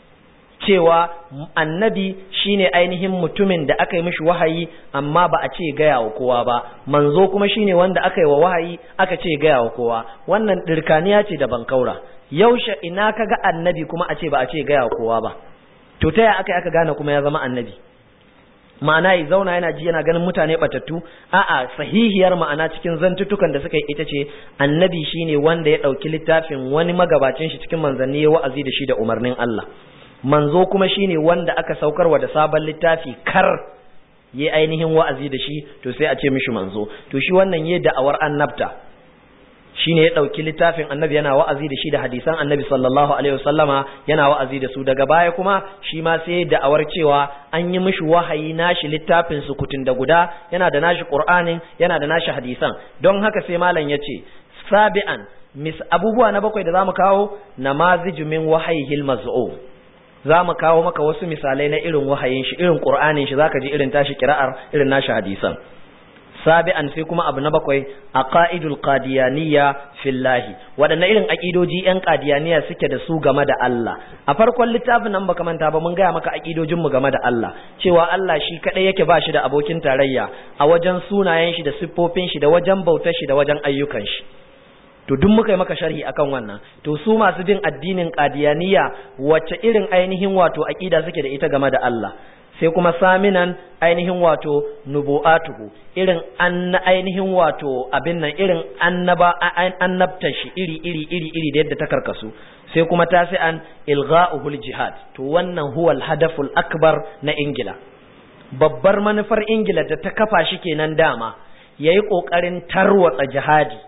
cewa annabi shine ainihin mutumin da aka yi mishi wahayi amma ba a ce gaya wa kowa ba manzo kuma shine wanda aka yi wa wahayi aka ce gaya wa kowa wannan dirkaniya ce da bankaura yaushe ina ka ga annabi kuma a ce ba a ce gaya wa kowa ba to ta aka aka gane kuma ya zama annabi ma'ana ya zauna yana ji yana ganin mutane batattu a'a sahihiyar ma'ana cikin zantutukan da suka yi ita ce annabi shine wanda ya ɗauki littafin wani magabacin shi cikin manzanni ya wa'azi da shi da umarnin Allah manzo kuma shine wanda aka saukarwa da sabon littafi kar ya ainihin wa'azi da shi to sai a ce mishi manzo to shi wannan yayi da'awar annabta shine ya ɗauki littafin annabi yana wa'azi da shi da hadisan annabi sallallahu alaihi wasallama yana wa'azi da su daga baya kuma shi ma sai da'awar cewa an yi mishi wahayi nashi littafin su kutun da guda yana da nashi qur'anin yana da nashi hadisan don haka sai malam yace sabi'an mis abubuwa na bakwai da zamu kawo namaziju min wahayihil maz'um za mu kawo maka wasu misalai na irin wahayin shi irin qur'anin shi zaka ji irin tashi kira'ar irin nashi hadisan sabi'an sai kuma abu na bakwai aqaidul qadiyaniyya fillahi wadanne irin aqidoji yan qadiyaniya suke da su game da Allah a farkon littafin nan baka manta ba mun gaya maka aqidojin mu game da Allah cewa Allah shi kadai yake ba shi da abokin tarayya a wajen sunayen shi da siffofin shi da wajen bautar shi da wajen ayyukan shi to duk muka yi maka sharhi akan wannan to su masu bin addinin qadiyaniya wacce irin ainihin wato aqida suke da ita game da Allah sai kuma saminan ainihin wato nubu'atuhu irin an ainihin wato abin nan irin annaba annabta shi iri iri iri iri da yadda ta karkasu sai kuma tasi'an ilgha'uhul jihad to wannan huwa al-hadaful akbar na ingila babbar manufar ingila da ta kafa shi kenan dama yayi kokarin tarwatsa jihadi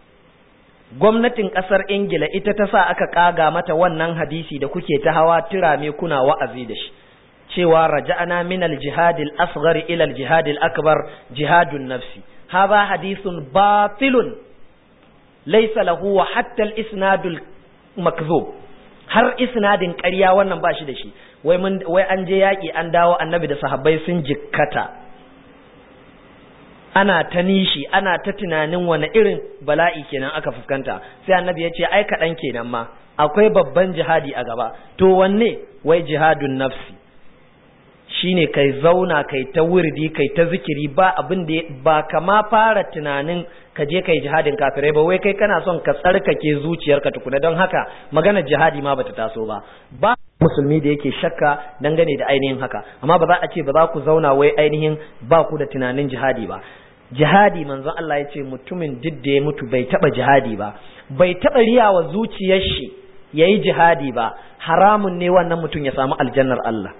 gwamnatin kasar ingila ita ta sa aka kaga mata wannan hadisi da kuke ta hawa tirame kuna wa'azi da shi cewa raja'ana min al-jihad al-asghar ila al-jihad al-akbar jihadun nafsi hadha hadithun batilun laysa lahu wa hatta al-isnad al-makdhub har isnadin ƙarya wannan ba shi da shi wai mun wai an je yaki an dawo annabi da sahabbai sun jikkata ana ta nishi ana ta tunanin wani irin bala'i kenan aka fuskanta sai annabi ya ce ai kaɗan kenan ma akwai babban jihadi a gaba to wanne wai jihadun nafsi shine kai zauna kai ta wurdi kai ta zikiri ba abin da ba kama fara tunanin ka je kai jihadin kafirai ba wai kai kana son ka tsarkake zuciyarka tukuna don haka maganar jihadi ma bata taso ba ba musulmi da yake shakka dangane da ainihin haka amma ba za a ce ba za ku zauna wai ainihin ba ku da tunanin jihadi ba jihadi manzon Allah ya ce mutumin duk da ya mutu bai taba jihadi ba bai taba riyawa zuciyar shi yayi jihadi ba haramun ne wannan mutum ya samu aljannar Allah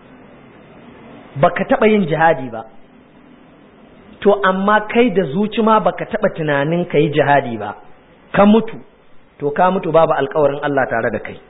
baka taba yin jihadi ba to amma kai da zuci ma baka taba tunanin ka yi jihadi ba ka mutu to ka mutu babu alkawarin Allah tare da kai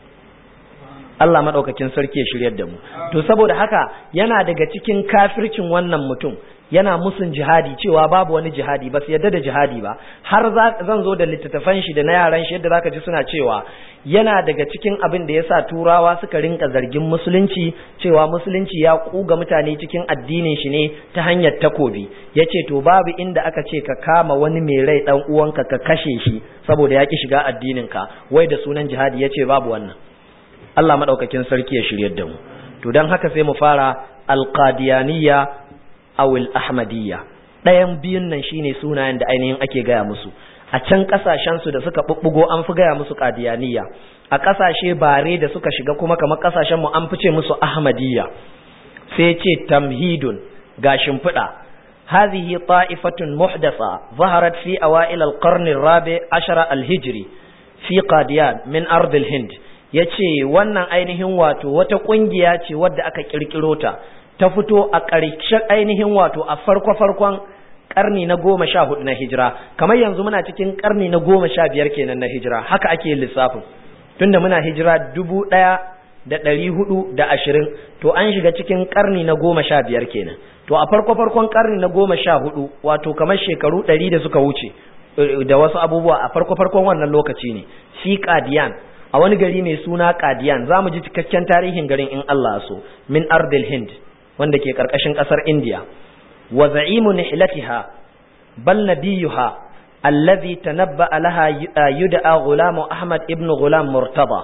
Allah madaukakin sarki ya shiryar da mu to saboda haka yana daga cikin kafircin wannan mutum yana musun jihadi cewa babu wani jihadi ba su yadda da jihadi ba har zan zo da littattafan shi da na yaran shi yadda zaka ji suna cewa yana daga cikin abin da yasa turawa suka rinka zargin musulunci cewa musulunci ya kuga mutane cikin addinin shi ne ta hanyar takobi yace to babu inda aka ce ka kama wani mai rai dan uwanka ka kashe shi saboda ya ki shiga addinin ka wai da sunan jihadi yace babu wannan Allah madaukakin sarki ya shiryar da mu to dan haka sai mu fara alqadiyaniyya awil ahmadiyya ɗayan biyun nan shine sunayen da ainihin ake gaya musu a can kasashen su da suka bubbugo an fi gaya musu qadiyaniya a kasashe bare da suka shiga kuma kamar kasashen mu an fice musu ahmadiyya sai ce tamhidun ga shimfiɗa هذه طائفة محدثة ظهرت في أوائل القرن الرابع عشر الهجري في قاديان من أرض الهند yace wannan ainihin wato wata kungiya ce wadda aka kirkiro ta ta fito a ƙarshen ainihin wato a farko-farkon ƙarni na goma sha hudu na hijira kamar yanzu muna cikin ƙarni na goma sha biyar kenan na hijira haka ake lissafin tunda muna hijira dubu ɗaya da ɗari hudu da ashirin to an shiga cikin ƙarni na goma sha biyar kenan to a farko-farkon ƙarni na goma sha hudu wato kamar shekaru ɗari da suka wuce da wasu abubuwa a farko-farkon wannan lokaci ne fi qadiyan a wani gari mai suna qadiyan za mu ji cikakken tarihin garin in Allah so min ardil hind wanda ke karkashin kasar India wa za'imu nihlatiha bal nabiyuha alladhi tanabba'a laha yud'a gulam Ahmad ibn Gulam Murtada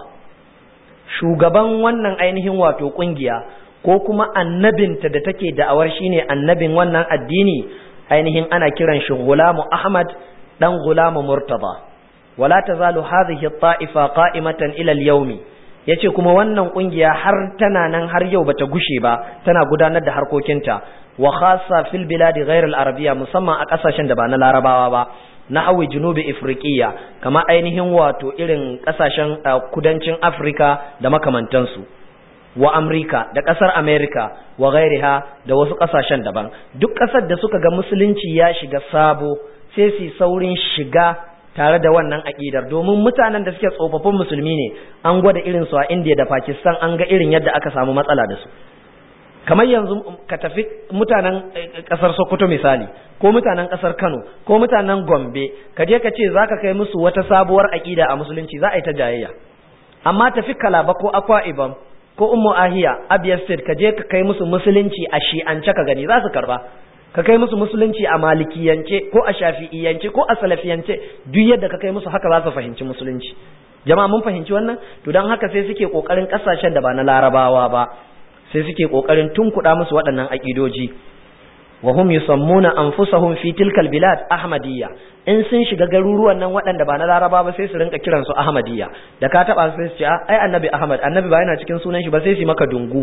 shugaban wannan ainihin wato kungiya ko kuma annabinta da take da'awar shine annabin wannan addini ainihin ana kiran shi Gulam Ahmad dan Gulam Murtada wala tazalu hadhihi at-ta'ifa qa'imatan ila al-yawmi yace kuma wannan kungiya har tana nan har yau bata gushe ba tana gudanar da harkokinta wa khassa fil biladi ghayr al arabiyya musamman a kasashen da ba na larabawa ba na hawi junubi afriqiya kama ainihin wato irin kasashen kudancin afrika da makamantansu wa amurka da kasar america wa ghairiha da wasu kasashen daban duk kasar da suka ga musulunci ya shiga sabo sai su saurin shiga tare da wannan aƙidar domin mutanen da suke tsofaffin musulmi ne an gwada irin su a India da Pakistan an ga irin yadda aka samu matsala da su kamar yanzu ka tafi mutanen ƙasar Sokoto misali ko mutanen ƙasar Kano ko mutanen Gombe ka je ka ce zaka kai musu wata sabuwar aƙida a musulunci za a yi ta jayayya amma tafi Kalaba ko Akwa Ibom ko Ummu Ahiya Abia State ka je ka kai musu musulunci a shi'ance ka gani za su karba ka kai musu musulunci a malikiyance ko a shafi'iyance ko a salafiyance duk yadda ka kai musu haka za su fahimci musulunci jama'a mun fahimci wannan to don haka sai suke kokarin kasashen da ba na larabawa ba sai suke kokarin tunkuɗa musu waɗannan aƙidoji wa hum yusammuna anfusahum fi tilkal bilad ahmadiyya in sun shiga garuruwan nan waɗanda ba na laraba ba sai su rinka kiran su ahmadiyya da ka taba sai su ce ai annabi ahmad annabi ba yana cikin sunan shi ba sai su maka dungu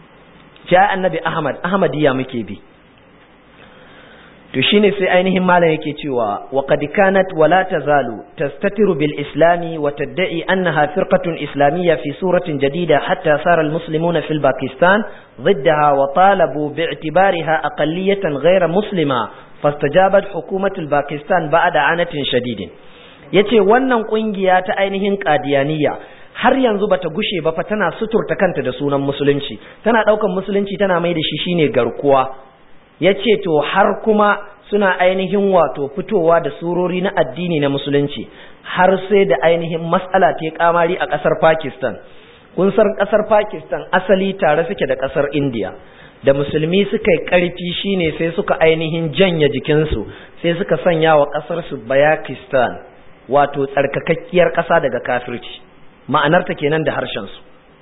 ce ai annabi ahmad ahmadiyya muke bi to shine sai ainihin malam yake cewa wa qad kanat wa la tazalu tastatiru bil islami wa tad'i annaha firqatun islamiyya fi suratin jadida hatta sara al muslimuna fil pakistan ضدها وطالبوا باعتبارها أقلية غير مسلمة فاستجابت حكومة الباكستان بعد عنة شديد yace wannan kungiya ta ainihin qadiyaniya har yanzu bata gushe ba fa tana suturta kanta da sunan musulunci tana daukan musulunci tana mai da shi shine garkuwa ya ce to har kuma suna ainihin wato fitowa da surori na addini na musulunci har sai da ainihin matsala ta kamari a ƙasar pakistan kun san ƙasar pakistan asali tare suke da ƙasar india da musulmi suka yi ƙarfi shine sai suka ainihin janya jikinsu sai suka sanya wa ƙasarsu bayakistan wato tsarkakakkiyar ƙasa daga kafirci ma'anarta kenan da harshensu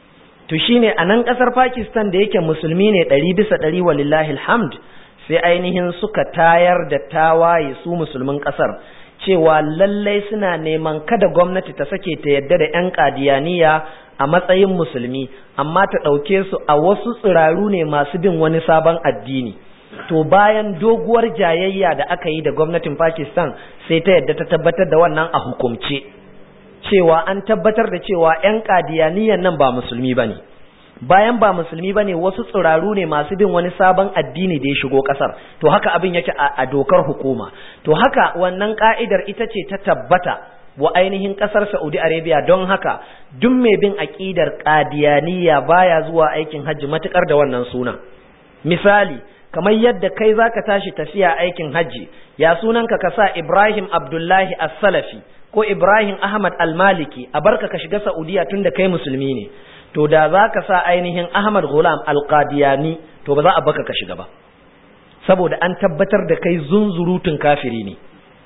to shine a nan ƙasar pakistan da yake musulmi ne ɗari bisa ɗari walillahi alhamd sai ainihin suka tayar da tawaye su musulmin ƙasar cewa lallai suna neman kada gwamnati ta sake ta yadda da 'yan ƙadiyaniya a matsayin musulmi amma ta ɗauke su a wasu tsiraru ne masu bin wani sabon addini to bayan doguwar jayayya da aka yi da gwamnatin pakistan sai ta yadda ta tabbatar da wannan a hukumce cewa an tabbatar da cewa 'yan ƙadiyaniyan nan ba musulmi ba ne bayan ba musulmi ba ne wasu tsiraru ne masu bin wani sabon addini da ya shigo ƙasar to haka abin yake a dokar hukuma to haka wannan ƙa'idar ita ce ta tabbata wa ainihin ƙasar saudi arabia don haka duk mai bin aƙidar ƙadiyaniya baya zuwa aikin hajji matuƙar da wannan suna misali kamar yadda kai za ka tashi tafiya aikin hajji ya sunanka ka sa ibrahim abdullahi as-salafi ko ibrahim ahmad al-maliki a barka ka shiga saudiya tun da kai musulmi ne to da za ka sa ainihin Ahmad Ghulam Al-Qadiyani to ba za a baka ka shiga ba saboda an tabbatar da kai zunzurutun kafiri ne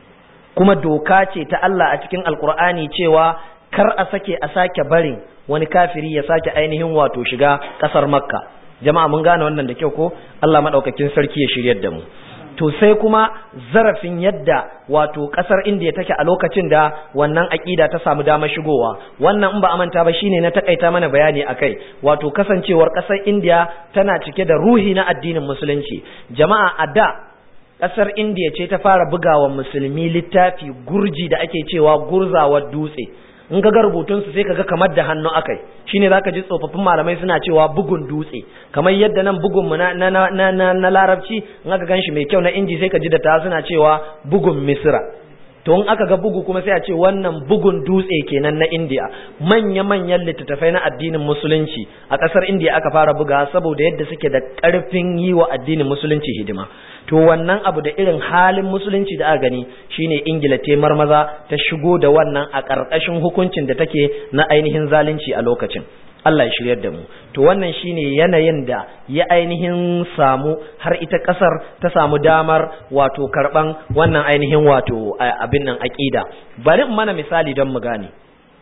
kuma doka ce ta Allah a cikin Alkur'ani cewa kar a sake a sake barin wani kafiri ya sake ainihin wato shiga kasar Makka jama'a mun gane wannan da kyau ko Allah madaukakin sarki ya shiryar da mu to sai kuma zarafin yadda wato kasar indiya take a lokacin da wannan aƙida ta samu damar shigowa wannan in ba a manta ba shine na takaita mana bayani akai wato kasancewar kasar indiya tana cike da ruhi na addinin musulunci jama'a a da kasar indiya ce ta fara bugawa musulmi littafi gurji da ake cewa gurzawar dutse in ka ga rubutunsu sai ka ga kamar da hannu akai shine zaka ji tsofaffin malamai suna cewa bugun dutse kamar yadda nan bugun mu na na na na, na larabci in aka ganshi mai kyau na inji sai ka ji da ta suna cewa bugun misra to in aka ga bugu kuma sai a ce wannan bugun dutse kenan na indiya manya manyan littattafai na addinin musulunci a kasar indiya aka fara buga saboda yadda suke da karfin yi wa addinin musulunci hidima to wannan abu da irin halin musulunci da aka gani shine ingila te marmaza ta shigo da wannan a ƙarƙashin hukuncin da take na ainihin zalunci a lokacin Allah ya shiryar da mu to wannan shine yanayin da ya ainihin samu har ita ƙasar ta samu damar wato karɓan wannan ainihin wato abin nan aƙida bari in mana misali don mu gane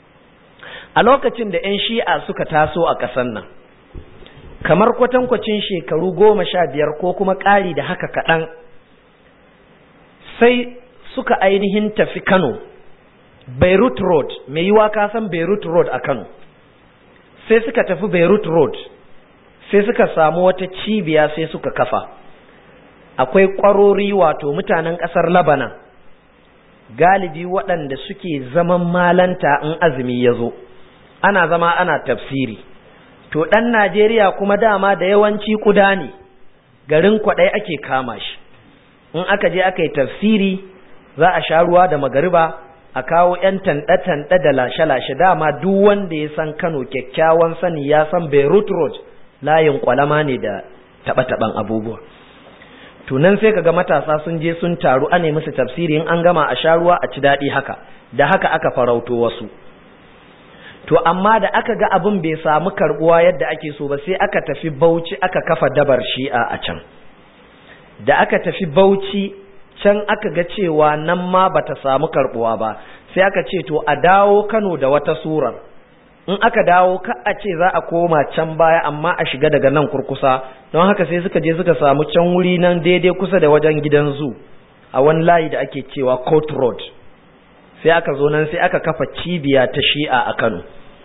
a lokacin da 'yan shi'a suka taso a ƙasar nan kamar kwatankwacin shekaru goma sha biyar ko kuma ƙari da haka kaɗan sai suka ainihin tafi Kano Beirut Road mai yiwa ka san Beirut Road a Kano sai suka tafi Beirut Road sai suka samu wata cibiya sai suka kafa akwai ƙwarori wato mutanen ƙasar Labanan galibi waɗanda suke zaman malanta in azumi ya zo ana zama ana tafsiri to ɗan Najeriya kuma dama da yawanci kuda ne garin kwaɗai ake kama shi in aka je aka yi tafsiri za a sha ruwa da magariba a kawo 'yan tanɗe-tanɗe da lashe-lashe dama duk wanda ya san Kano kyakkyawan sani ya san Beirut Road layin kwalama ne da taɓa-taɓan abubuwa tunan sai kaga matasa sun je sun taru ane musu tafsiri in an gama a sha ruwa a ci daɗi haka da haka aka farauto wasu to amma da aka ga abin bai samu karbuwa yadda ake so ba sai aka tafi Bauchi aka kafa dabar Shi'a a can da aka tafi Bauchi can aka ga cewa nan ma bata samu karbuwa ba sai aka ce to a dawo Kano da wata surar in aka dawo ka a ce za a koma can baya amma a shiga daga nan kurkusa don haka sai suka je suka samu can wuri nan daidai kusa da wajen gidan zu a wani layi da ake cewa Court Road sai aka zo nan sai aka kafa cibiya ta Shi'a a Kano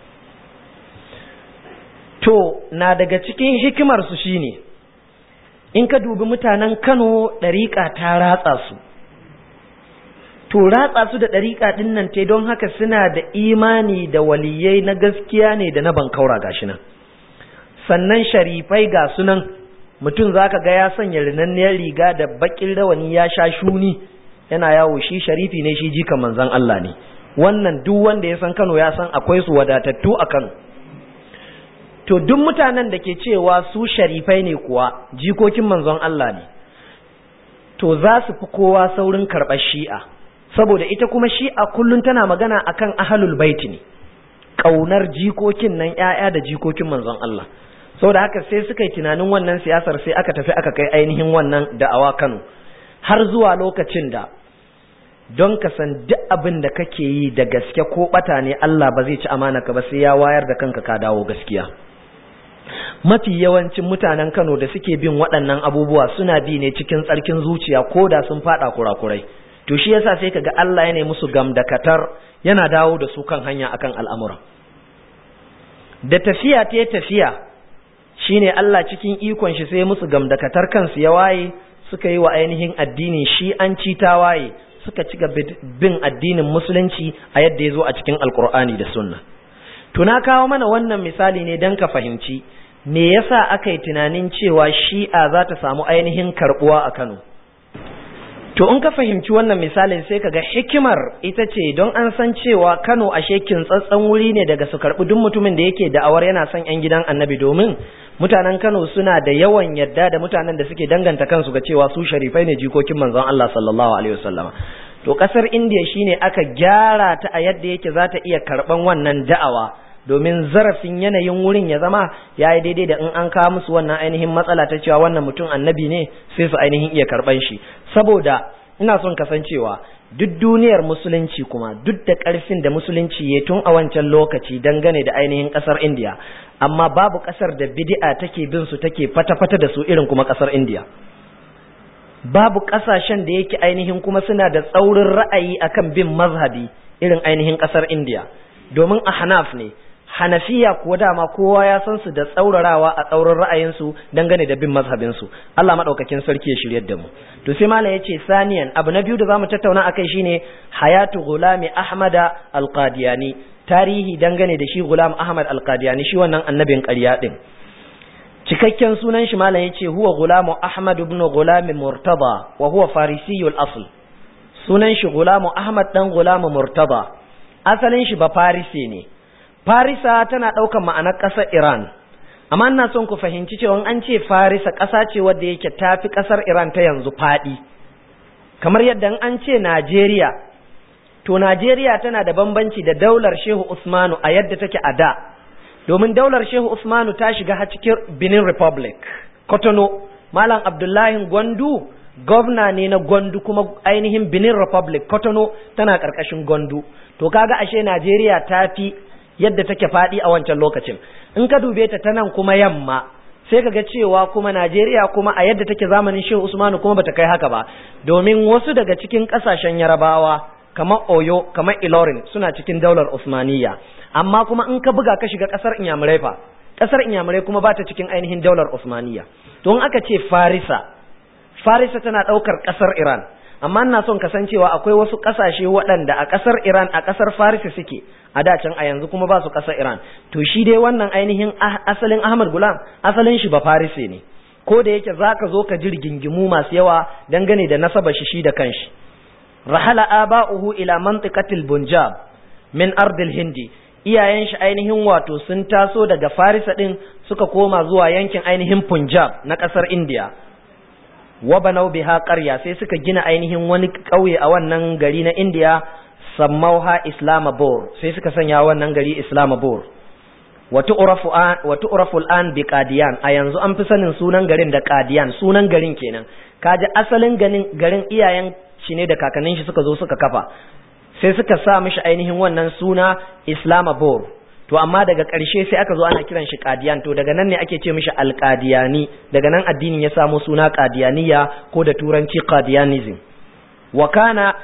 to na daga cikin hikimar su shine in ka dubi mutanen Kano ɗariƙa ta ratsa su to ratsa su da ɗariƙa ɗin nan te don haka suna da imani da waliyai na gaskiya ne da na bankaura gashi nan sannan sharifai ga sunan mutum zaka ga ya sanya rinanniyar riga da bakin rawani ya sha shuni yana yawo shi sharifi ne shi jika manzon Allah ne wannan duk wanda ya san Kano ya san akwai su wadatattu a Kano to duk mutanen da ke cewa su sharifai ne kuwa jikokin manzon Allah ne to za su fi kowa saurin karɓar shi'a saboda ita kuma shi'a kullum tana magana akan ahlul baiti ne ƙaunar jikokin nan ‘ya'ya da jikokin manzon Allah saboda haka sai suka yi tunanin wannan siyasar sai aka tafi aka kai ainihin wannan da'awa Kano har zuwa lokacin da don ka san duk abin da kake yi da gaske ko bata ne Allah ba zai ci amana ka ba sai ya wayar da kanka ka dawo gaskiya mafi yawancin mutanen Kano da suke bin waɗannan abubuwa suna bi ne cikin tsarkin zuciya ko da sun faɗa kurakurai to shi yasa sai kaga Allah ya ne musu gamdakatar yana dawo da su kan hanya akan al'amura da tafiya ta tafiya shine Allah cikin ikon shi sai musu gamdakatar kansu ya waye suka yi wa ainihin addinin shi an ci ta waye suka ci bin addinin musulunci a yadda ya zo a cikin alkur'ani da sunna tuna kawo mana wannan misali ne don ka fahimci me yasa aka yi tunanin cewa shi'a za ta samu ainihin karbuwa a kano to in ka fahimci wannan misalin sai ka ga hikimar ita ce don an san cewa kano ashe kintsatsen wuri ne daga su karbi duk mutumin da yake da'awar yana son yan gidan annabi domin mutanen kano suna da yawan yadda da mutanen da suke danganta kansu ga cewa su sharifai ne jikokin manzon Allah sallallahu alaihi wasallama to kasar indiya shine aka gyara ta a yadda yake za ta iya karban wannan da'awa domin zarafin yanayin wurin ya zama ya yi daidai da in an kawo musu wannan ainihin matsala ta cewa wannan mutum annabi ne sai su ainihin iya karban shi saboda ina son kasancewa duk duniyar musulunci kuma duk da ƙarfin da musulunci ya tun a wancan lokaci dangane da ainihin ƙasar indiya amma babu ƙasar da bid'a take bin su take fata-fata da su irin kuma ƙasar indiya babu ƙasashen da yake ainihin kuma suna da tsaurin ra'ayi akan bin mazhabi irin ainihin ƙasar indiya domin a hanaf ne hanafiya kuwa dama kowa ya san su da tsaurarawa a tsaurin ra'ayinsu dangane da bin mazhabinsu Allah maɗaukakin sarki ya shiryar da mu to sai malam yace saniyan abu na biyu da zamu tattauna akai shine hayatu gulami ahmada alqadiyani tarihi dangane da shi gulam ahmad alqadiyani shi wannan annabin ƙarya din cikakken sunan shi malam yace huwa gulamu ahmad ibn gulam murtada wa huwa farisiyul asl sunan shi gulamu ahmad dan gulamu murtada asalin shi ba farisi ne Farisa tana ɗaukan ma'anar ƙasar Iran, amma ina son ku fahimci cewa an ce Farisa ƙasa ce wadda yake tafi ƙasar Iran ta yanzu faɗi. Kamar yadda an ce Najeriya, to Najeriya tana da bambanci da daular Shehu Usmanu a yadda take a da, domin daular Shehu Usmanu ta shiga har cikin Benin Republic, Kotono, Malam Abdullahi Gwandu, gwamna ne na Gwandu kuma ainihin Benin Republic, Kotono tana ƙarƙashin Gwandu. To kaga ashe Najeriya ta fi yadda take faɗi a wancan lokacin in ka dube ta ta nan kuma yamma sai ka ga cewa kuma Najeriya kuma a yadda take zamanin Shehu Usmanu kuma bata kai haka ba domin wasu daga cikin ƙasashen Yarabawa kamar Oyo kamar Ilorin suna cikin daular Usmaniyya amma kuma in ka buga ka shiga ƙasar Inyamurai fa ƙasar Inyamurai kuma ba ta cikin ainihin daular Usmaniyya to in aka ce Farisa Farisa tana ɗaukar ƙasar Iran amma ina son kasancewa akwai wasu ƙasashe waɗanda a ƙasar Iran a ƙasar Farisa suke a da can a yanzu kuma ba su ƙasar Iran to shi dai wannan ainihin asalin Ahmad Gulam asalin shi ba Farise ne ko da yake zaka zo ka ji rigingimu masu yawa dangane da nasaba shi shi da kanshi rahala aba'uhu ila mantiqatil Punjab min ardil Hindi iyayen shi ainihin wato sun taso daga Farisa din suka koma zuwa yankin ainihin Punjab na ƙasar India wa banau biha qarya sai suka gina ainihin wani ƙauye a wannan gari na India sammauha Islamabad sai suka sanya wannan gari Islamabad wa tu'rafu an wa tu'rafu al'an bi Qadian a yanzu an fi sanin sunan garin da Qadian sunan garin kenan kaji asalin garin garin iyayen shi ne da kakannin shi suka zo suka kafa sai suka sa mishi ainihin wannan suna Islamabad to amma daga ƙarshe sai aka zo ana kiran shi qadiyan to daga nan ne ake ce mishi alqadiyani daga nan addinin ya samo suna qadiyaniya ko da turanci qadiyanism wa kana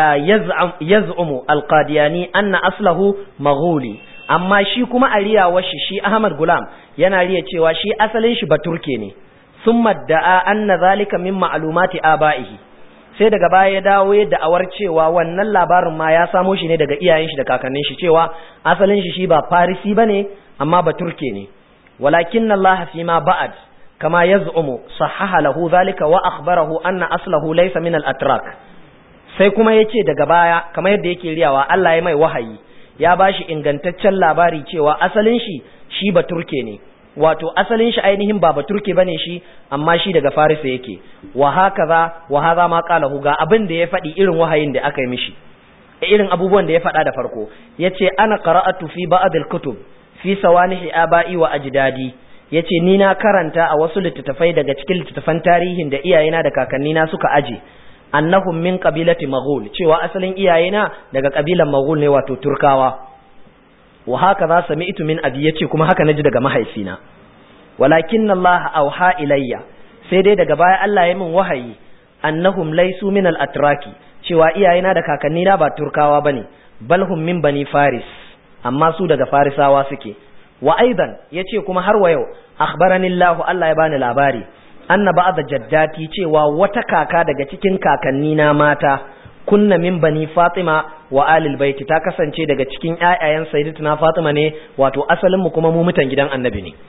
yaz'umu alqadiyani anna aslahu maghuli amma shi kuma a riyawar shi shi Ahmad Gulam yana riya cewa shi asalin shi baturke ne summa da'a anna zalika min ma'lumati aba'ihi sai daga baya ya dawo ya da'awar cewa wannan labarin ma ya samo shi ne daga iyayen shi da kakannin shi cewa asalin shi shi ba farisi bane amma ba turke ne walakin Allah fi ma ba'ad kama yaz'umu sahaha lahu zalika wa akhbarahu anna aslahu laysa min al-atrak sai kuma yace daga baya kamar yadda yake riyawa Allah ya mai wahayi ya bashi ingantaccen labari cewa asalin shi shi ba turke ne wato asalin shi ainihin ba baturke bane shi amma shi daga farisa yake wa hakaza wa hadha ma qalahu ga abin da ya faɗi irin wahayin da aka yi mishi irin abubuwan da ya faɗa da farko yace ana qara'atu fi ba'd al-kutub fi sawanihi aba'i wa ajdadi yace ni na karanta a wasu littattafai daga cikin littattafan tarihin da iyayena da kakannina suka aje annahum min qabilati maghul cewa asalin iyayena daga kabilan maghul ne wato turkawa wa haka za sami'tu min abi yace kuma haka naji daga mahaifina walakin Allah auha ilayya sai dai daga baya Allah ya min wahayi annahum laysu min al-atraki cewa iyayena da kakannina ba turkawa bane bal hum min bani faris amma su daga farisawa suke wa aidan yace kuma har wa yau akhbarani Allah Allah ya bani labari anna ba'da jaddati cewa wata kaka daga cikin kakannina mata kunna min bani Fatima wa alil baiti ta kasance daga cikin ƴaƴayen sayyidatuna Fatima ne wato asalin mu kuma mu mutan gidan Annabi ne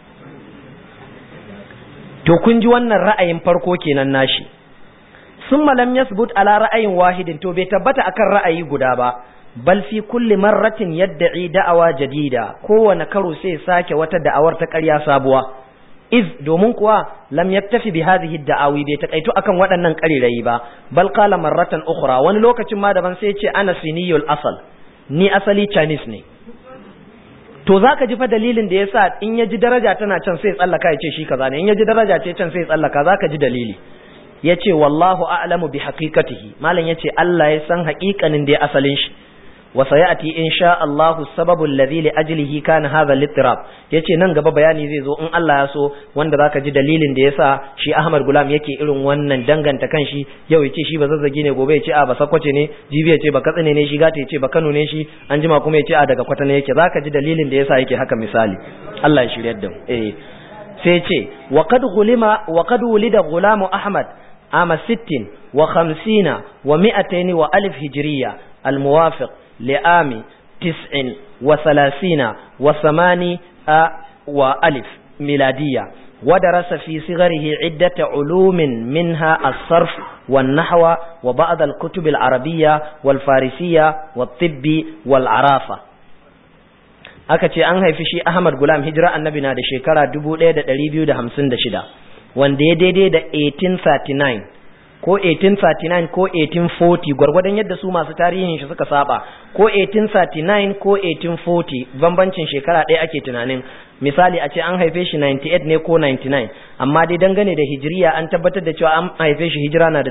to kun ji wannan ra'ayin farko kenan nashi summa lam yasbut ala ra'ayin wahidin to bai tabbata akan ra'ayi guda ba bal fi kulli marratin yad'i da'awa jadida kowane karo sai sake wata da'awar ta ƙarya sabuwa iz domin kuwa lam yattafi bi hadhihi da'awi bai takaitu akan waɗannan ƙarirayi ba bal qala marratan ukhra wani lokacin ma daban sai ya ce ana siniyul asal ni asali chinese ne to zaka ji fa dalilin da yasa in ya ji daraja tana can sai tsallaka ya ce shi kaza ne in ya ji daraja ce can sai tsallaka zaka ji dalili yace wallahu a'lamu bi haqiqatihi malam yace Allah ya san haƙiƙanin da asalin shi wa sayati insha Allah sababu alladhi li ajlihi kana hadha al-ittirab yace nan gaba bayani zai zo in Allah ya so wanda zaka ji dalilin da yasa shi Ahmad Gulam yake irin wannan danganta kanshi yau yace shi ba zazzagi ne gobe yace a ba sakwace ne jibi yace ba katsine ne shi gata yace ba Kano ne shi an jima kuma yace a daga kwatana yake zaka ji dalilin da yasa yake haka misali Allah ya shiryar da mu eh sai ce wa qad gulima wa qad wulida gulamu Ahmad ama 60 wa 50 wa 200 wa alif hijriya al-muwafiq لعام تسع وثلاثين وثماني وألف ميلادية ودرس في صغره عدة علوم منها الصرف والنحو وبعض الكتب العربية والفارسية والطب والعرافة aka ce an haifi shi Ahmad Gulam hijira annabi na da shekara 1256 wanda ya daidai da 1839 ko 1839 ko 1840 gwargwadon yadda su masu tarihin shi suka saba ko 1839 ko 1840 bambancin shekara ɗaya ake tunanin misali a ce an haife shi 98 ne ko 99 amma dai dangane da hijiriya an tabbatar da cewa an haife shi hijira na da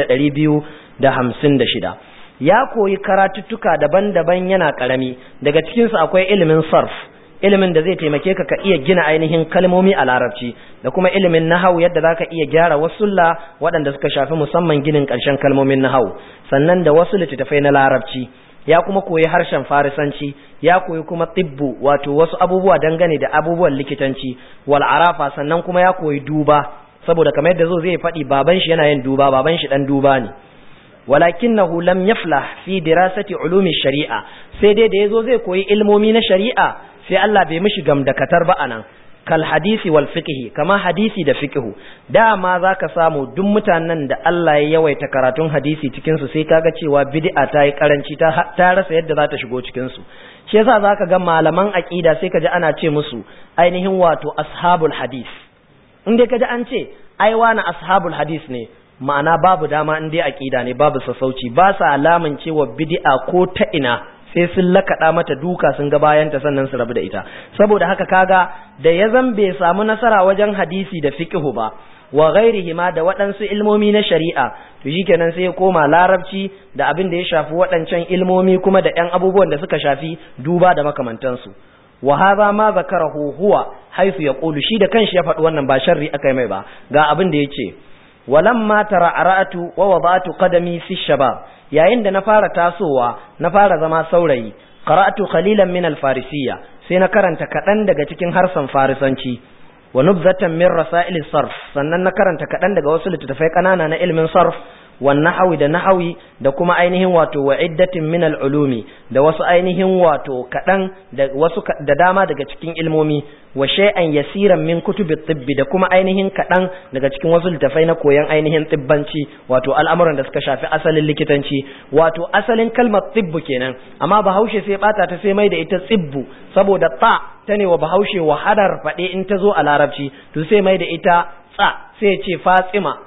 1256 ya koyi karatuttuka daban-daban yana karami daga cikinsu akwai ilimin sarf ilimin da zai taimake ka ka iya gina ainihin kalmomi a larabci da kuma ilimin nahawu yadda zaka iya gyara wasulla waɗanda suka shafi musamman ginin ƙarshen kalmomin nahawu sannan da wasu littattafai na larabci ya kuma koyi harshen farisanci ya koyi kuma tibbu wato wasu abubuwa dangane da abubuwan likitanci wal arafa sannan kuma ya koyi duba saboda kamar yadda zo zai faɗi baban shi yana yin duba baban shi dan duba ne walakinahu lam yaflah fi dirasati ulumi shari'a sai dai da yazo zai koyi ilmomi na shari'a sai Allah bai mishi gamdakatar ba anan kal hadisi wal fiqhi kama hadisi da fiqhu dama zaka samu duk mutanen da Allah ya yawaita karatun hadisi cikin su sai kaga cewa bid'a ta yi karanci ta ta rasa yadda za ta shigo cikin su shi yasa zaka ga malaman aqida sai kaji ana ce musu ainihin wato ashabul hadis in dai kaji an ce ai wani ashabul hadis ne ma'ana babu dama in dai aqida ne babu sassauci ba sa alaman cewa bid'a ko ta ina sai sun lakaɗa mata duka sun ga bayanta sannan su rabu da ita saboda haka kaga da ya zan bai samu nasara wajen hadisi da fiqhu ba wa ghairihi ma da waɗansu ilmomi na shari'a to shikenan sai ya koma larabci da abin da ya shafi waɗancan ilmomi kuma da ƴan abubuwan da suka shafi duba da makamantansu wa hadha ma zakarahu huwa haythu yaqulu shi da kanshi ya faɗi wannan ba sharri akai mai ba ga abin da yace walamma tara'aratu wa wada'tu qadami fi shabab yayin da na fara tasowa na fara zama saurayi qara'tu qalilan min al-farisiyya sai na karanta kadan daga cikin harsan farisanci wa nubzatan min rasail sarf sannan na karanta kadan daga wasu littattafai kanana na ilmin sarf wan nahawi da nahawi da kuma ainihin wato wa iddatin min al-ulumi da wasu ainihin wato kadan da wasu da dama daga cikin ilmomi wa shay'an yasiran min kutubi tibbi da kuma ainihin kadan daga cikin wasu littafai na koyon ainihin tibbanci wato al'amuran da suka shafi asalin likitanci wato asalin kalmar tibbu kenan amma bahaushe sai bata ta sai mai da ita tsibbu saboda ta ta ne wa bahaushe wahalar faɗe in ta zo a larabci to sai mai da ita tsa sai ce fatsima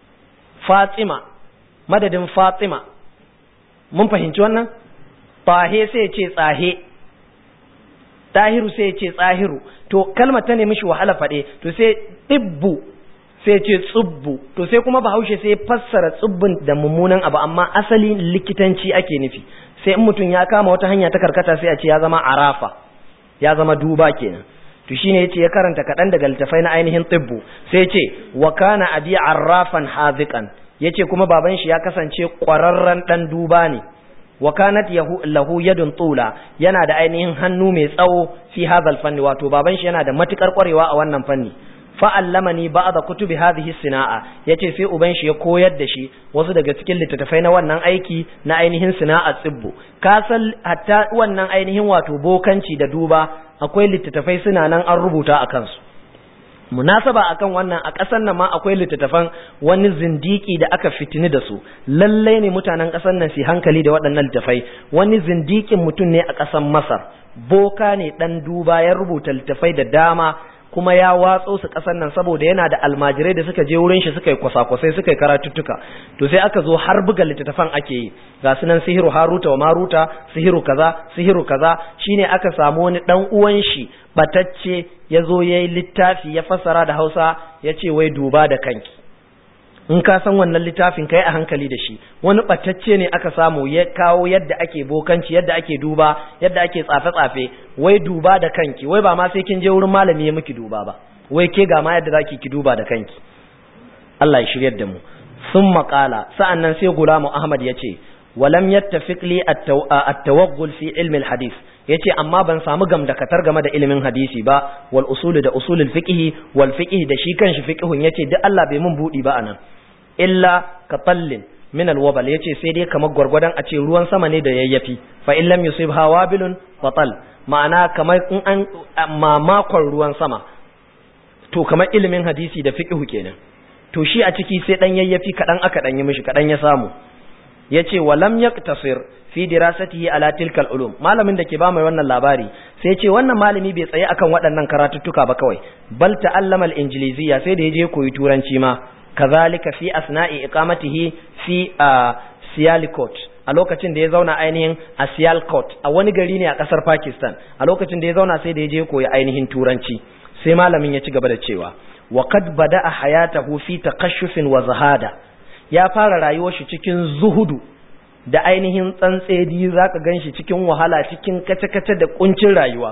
fatsima madadin fatima mun fahimci wannan tahe sai ce tsahe tahiru sai ya ce tsahiru to kalmar ta nemi shi wahala faɗe to sai ɗibbu sai ya ce tsubbu to sai kuma bahaushe sai ya fassara tsubbin da mummunan abu amma asali likitanci ake nufi sai in mutum ya kama wata hanya ta karkata sai a ce ya zama arafa ya zama duba kenan to shine yace ya karanta kaɗan daga littafai na ainihin tibbu sai yace wa kana abi arrafan haziqan yace kuma baban shi ya kasance ƙwararren dan duba ne wa kanat lahu yadun tula yana da ainihin hannu mai tsawo fi hadha fanni wato baban shi yana da matukar ƙwarewa a wannan fanni fa'allamani ba'da kutubi hadhihi sina'a yace sai uban shi ya koyar da shi wasu daga cikin littattafai na wannan aiki na ainihin sina'a tsibbu ka san hatta wannan ainihin wato bokanci da duba akwai littattafai suna nan an rubuta a kansu munasaba akan wannan a ƙasar nan ma akwai littattafan wani zindiki da aka fitini da su lallai ne mutanen ƙasar nan su hankali da waɗannan littattafai wani zindikin mutum ne a ƙasar masar boka ne ɗan duba ya rubuta littattafai da dama kuma ya watso su ƙasar nan saboda yana da almajirai da suka je wurin shi suka yi kwasa-kwasai suka yi karatuttuka to sai aka zo har buga littattafan ake yi ga su nan sihiru haruta wa maruta sihiru kaza sihiru kaza shine aka samu wani dan uwan shi batacce ya zo ya yi littafi ya fassara da hausa ya ce wai duba da kanki in ka san wannan littafin kai a hankali da shi wani batacce ne aka samu ya kawo yadda ake bokanci yadda ake duba yadda ake tsafe-tsafe wai duba da kanki wai ba ma sai kin je wurin malami ya miki duba ba wai ke ga ma yadda zaki ki duba da kanki Allah ya shiryar da mu sun maƙala sa'annan sai gulamu Ahmad ya ce walam yattafiq li at-tawaggul fi ilmi al-hadith yace amma ban samu gamdakatar game da ilimin hadisi ba wal usul da usulul fiqh wal fiqh da shi kanshi fiqhun yace duk Allah bai mun budi ba anan illa ka tallin min alwabal yace sai dai kamar gwargwadon a ce ruwan sama ne da yayyafi fa in lam yusib hawabilun fatal ma'ana kamar in an mamakon ruwan sama to kamar ilimin hadisi da fiqh kenan to shi a ciki sai dan yayyafi kadan aka dan yi mishi kadan ya samu yace walam yaktasir fi dirasatihi ala tilkal ulum malamin da ke ba mai wannan labari sai ce wannan malami bai tsaye akan waɗannan karatuttuka ba kawai bal ta'allama al-injiliziyya sai da yaje koyi turanci ma kazalika fi asna'i iqamatihi fi Sialkot a lokacin da ya zauna ainihin a Sialkot a wani gari ne a kasar Pakistan a lokacin da ya zauna sai da ya je koyi ainihin turanci sai malamin ya ci gaba da cewa wa qad bada'a hayatahu fi taqashshufin wa zahada ya fara rayuwar shi cikin zuhudu da ainihin tsantsedi zaka ganshi cikin wahala cikin kace-kace da kuncin rayuwa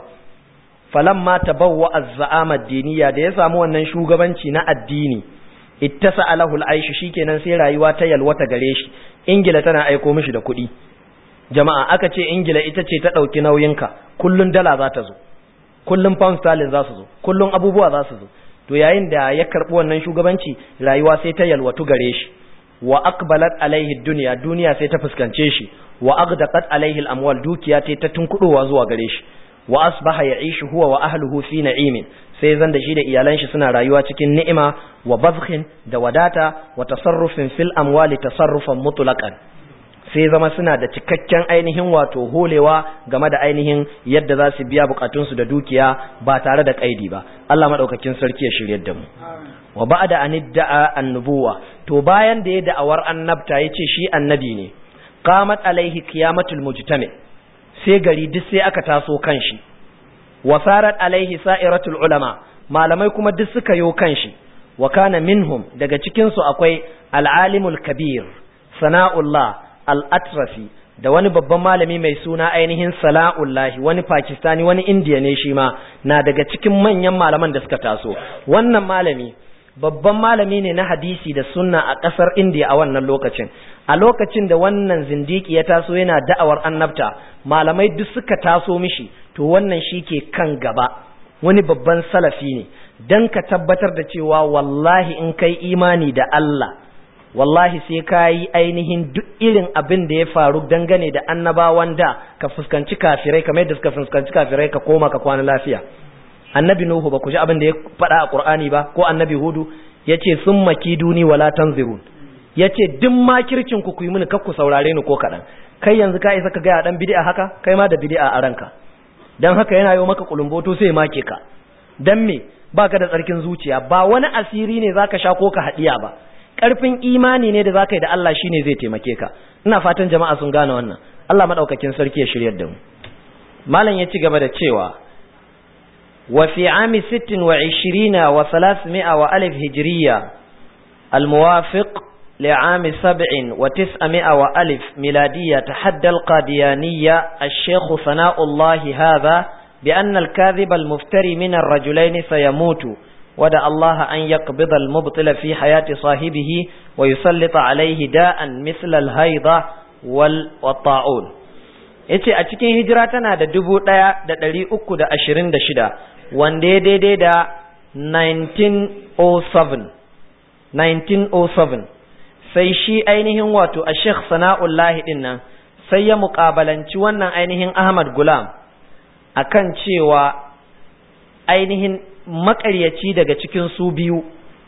falamma tabawwa az-za'ama ad-diniya da ya samu wannan shugabanci na addini ittasa alahul aishu shikenan sai rayuwa ta yalwata gare shi ingila tana aiko mishi da kuɗi jama'a aka ce ingila ita ce ta ɗauki nauyinka kullun dala za ta zo kullun pound sterling za su zo kullun abubuwa za su zo to yayin da ya karɓi wannan shugabanci rayuwa sai ta yalwatu gare shi wa aqbalat alaihi dunya duniya sai ta fuskance shi wa aghdaqat alaihi al-amwal dukiya ta tunkudowa zuwa gare shi wa asbaha ya'ishu huwa wa ahluhu fi na'imin sai zan da shi da iyalan shi suna rayuwa cikin ni'ima wa bazkhin da wadata wa tasarrufin fil amwali tasarrufan mutlaqan sai zama suna da cikakken ainihin wato holewa game da ainihin yadda za su biya bukatunsu da dukiya ba tare da kaidi ba Allah madaukakin sarki ya shiryar da mu wa ba'da an idda'a annubuwa to bayan da ya da'awar annabta yace shi annabi ne qamat alaihi qiyamatul mujtami sai gari duk sai aka taso kan shi wasarat alaihi sa'iratul ulama malamai kuma duk suka yo kanshi wa kana minhum daga cikin su akwai al-alimul kabir sana'ullah al-atrafi da wani babban malami mai suna ainihin sala'ullahi wani pakistani wani indiya ne shi ma na daga cikin manyan malaman da suka taso wannan malami babban malami ne na hadisi da sunna a ƙasar indiya a wannan lokacin a lokacin da wannan zindiki ya taso yana da'awar annabta malamai duk suka taso mishi to wannan shi ke kan gaba wani babban salafi ne don ka tabbatar da cewa wallahi in kai imani da Allah wallahi sai ka yi ainihin duk irin abin da ya faru dangane da annabawan da ka fuskanci kafirai kamar yadda suka fuskanci kafirai ka koma ka kwana lafiya annabi nuhu ba ku ji abin da ya faɗa a qur'ani ba ko annabi hudu yace sun maki duni wala tanzirun yace duk makircin ku ku yi mini kakku saurare ni ko kaɗan kai yanzu ka isa ka gaya dan bid'a haka kai ma da bid'a a ranka dan haka yana yi maka kulumboto sai make ka dan me baka da tsarkin zuciya ba wani asiri ne zaka sha ko ka hadiya ba karfin imani ne da zaka yi da Allah shine zai taimake ka ina fatan jama'a sun gane wannan Allah madaukakin sarki ya shiryar da mu malam ya ci gaba da cewa وفي عام ست وعشرين وثلاثمائة وألف هجرية الموافق لعام سبع وتسعمائة وألف ميلادية تحدى القاديانية الشيخ ثناء الله هذا بأن الكاذب المفتري من الرجلين سيموت ودع الله أن يقبض المبطل في حياة صاحبه ويسلط عليه داء مثل الهيضة والطاعون yace a cikin hijira tana da dubu ɗaya da ɗari uku da ashirin da shida wanda ya daidai da 1907 1907 sai shi ainihin wato a sheikh sana'ullahi ɗin nan sai ya muƙabalanci wannan ainihin ahmad gulam akan cewa ainihin makaryaci daga cikin su biyu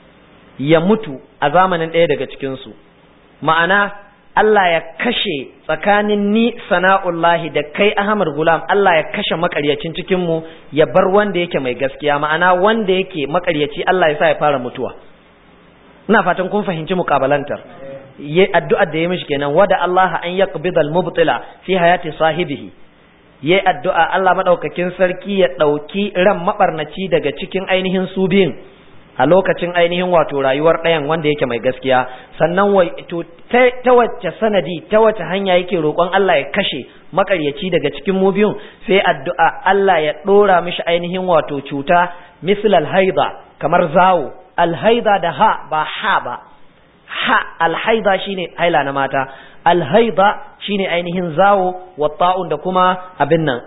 ya mutu a zamanin ɗaya daga cikinsu ma'ana Allah ya kashe tsakanin ni sana'ullahi da kai Ahmad Gulam Allah ya kashe makaryacin cikinmu ya bar wanda yake mai gaskiya ma'ana wanda yake makaryaci Allah ya sa ya fara mutuwa ina fatan kun fahimci mukabalantar ye addu'ar da ya mishi kenan wada Allah an yaqbida al-mubtila fi hayati sahibihi ye addu'a Allah madaukakin sarki ya dauki ran mabarnaci daga cikin ainihin su biyun a lokacin ainihin wato rayuwar ɗayan wanda yake mai gaskiya sannan wai to ta wacce sanadi ta wacce hanya yake roƙon Allah ya kashe makaryaci daga cikin mu biyun sai addu'a Allah ya ɗora mishi ainihin wato cuta misal alhaida kamar zawo alhaida da ha ba ha ba ha alhaida shine haila na mata alhaida shine ainihin zawo wa ta'un da kuma abin nan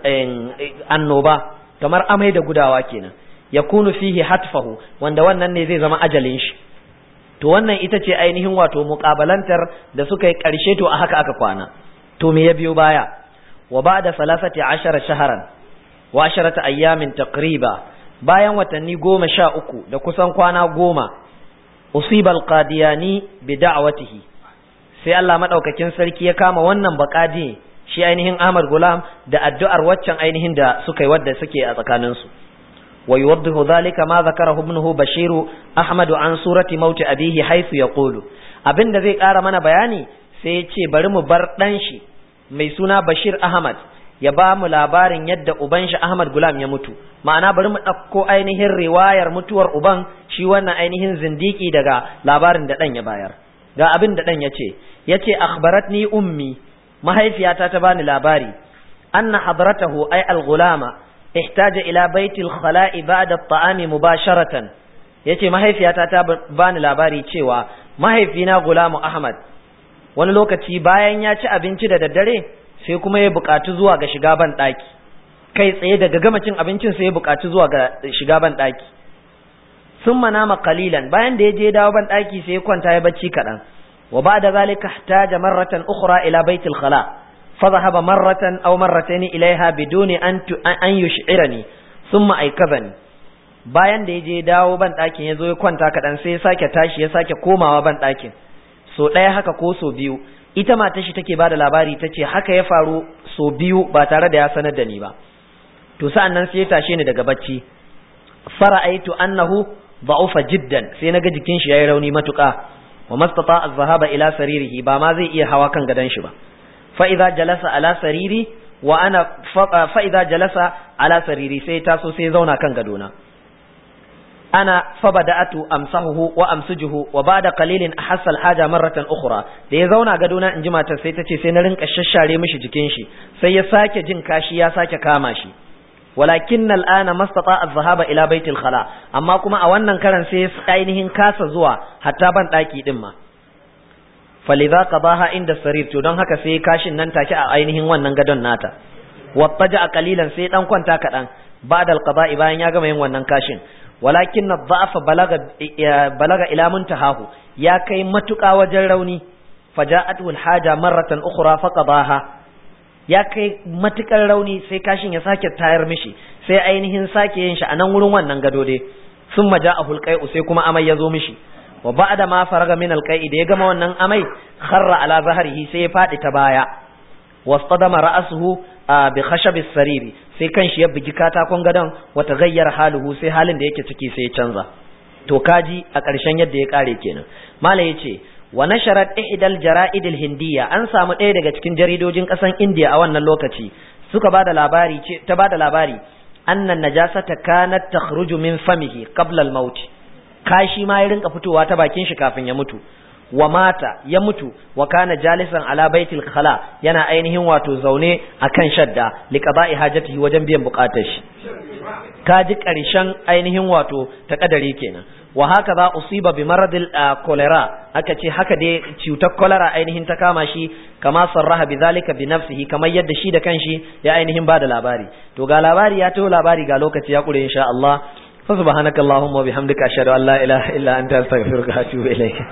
annoba kamar amai da gudawa kenan yakunu fihi hatfahu wanda wannan ne zai zama ajalin shi to wannan ita ce ainihin wato muqabalantar da suka yi karshe to a haka aka kwana to me ya biyo baya wa ba'da salasati ashara shaharan wa asharata ayyamin taqriba bayan watanni goma sha uku da kusan kwana goma usibal qadiyani bi da'watihi sai Allah madaukakin sarki ya kama wannan baqadi shi ainihin Ahmad Gulam da addu'ar waccan ainihin da suka yi wadda suke a tsakaninsu ويوضح ذلك ما ذكره ابنه بشير أحمد عن سورة موت أبيه حيث يقول abin da zai ƙara mana bayani sai ya ce bari mu bar ɗan shi mai suna Bashir Ahmad ya ba mu labarin yadda uban shi Ahmad Gulam ya mutu ma'ana bari mu ɗauko ainihin riwayar mutuwar uban shi wannan ainihin zindiki daga labarin da ɗan ya bayar ga abin da ɗan ya ce ya ce akhbaratni ummi mahaifiyata ta bani labari anna hadratahu ay al-ghulama ihtaja ila baitil khala'i ba'da at-ta'ami mubasharatan yace mahaifiyata ta bani labari cewa mahaifina Gulamu Ahmad wani lokaci bayan ya ci abinci da daddare sai kuma ya buƙatu zuwa ga shiga ban ɗaki kai tsaye daga gama cin abincin sai ya buƙatu zuwa ga shiga ban ɗaki sun manama qalilan bayan da ya je dawo ban ɗaki sai ya kwanta ya bacci kaɗan wa ba'da zalika ihtaja marratan ukhra ila baitil khala' فذهب مرة أو مرتين إليها بدون أن أن يشعرني ثم أيقظني bayan da ya je dawo ban ɗakin ya zo ya kwanta kaɗan sai ya sake tashi ya sake komawa ban ɗakin so ɗaya haka ko so biyu ita mata shi take bada labari ta ce haka ya faru so biyu ba tare da ya sanar da ni ba to sa'an nan sai ya tashe ni daga bacci fara'aitu annahu da'ufa jiddan sai naga jikin shi yayi rauni matuƙa wa mastata az-zahaba ila saririhi ba ma zai iya hawa kan gadon shi ba fa'iza jalasa ala sariri wa ana fa'iza jalasa ala sariri sai taso sai zauna kan gadona ana fabada'atu amsahuhu wa amsujuhu wa ba'da qalilin ahassa al-haja marratan ukhra da ya zauna gadona in ji matar sai tace sai na rinka shashare mishi jikin shi sai ya sake jin kashi ya sake kama shi walakin al'ana mastata az-zahaba ila baitil khala amma kuma a wannan karan sai ainihin kasa zuwa hatta ban daki din ma faliza qadaha inda sarir to don haka sai kashin nan take a ainihin wannan gadon nata wattaja qalilan sai dan kwanta kadan ba'da alqada'i bayan ya gama yin wannan kashin walakin nadha'afa balaga balaga ila muntahahu ya kai matuƙa wajen rauni faja'atu alhaja marratan ukhra faqadaha ya kai matukar rauni sai kashin ya sake tayar mishi sai ainihin sake yin shi a nan wurin wannan gado dai sun maja'ahu alqai'u sai kuma amai ya zo mishi wa ba'da ma faraga min alqai'i da ya gama wannan amai kharra ala zahrihi sai ya fadi ta baya wastadama ra'suhu bi khashab sariri sai kanshi ya bugi katakon gadon wa taghayyara haluhu sai halin da yake ciki sai ya canza to kaji a ƙarshen yadda ya kare kenan malai yace wa nasharat ihdal jara'id hindiya an samu ɗaya daga cikin jaridojin ƙasan indiya a wannan lokaci suka bada labari ce ta bada labari annan najasata kanat takhruju min famihi qabla al-maut kashi ma ya rinka fitowa ta bakin shi kafin ya mutu wa mata ya mutu wa kana jalisan ala baitil khala yana ainihin wato zaune akan shadda liqaba'i hajatihi wajen biyan bukatar shi kaji karshen ainihin wato ta kadari kenan wa haka za usiba bi maradil cholera aka ce haka dai cutar cholera ainihin ta kama shi kama sarraha bi zalika bi nafsihi kamar yadda shi da kanshi ya ainihin bada labari to ga labari ya taho labari ga lokaci ya kure insha Allah fa subhanakallahumma wa bihamdika ashhadu an la ilaha illa anta astaghfiruka wa atubu ilayk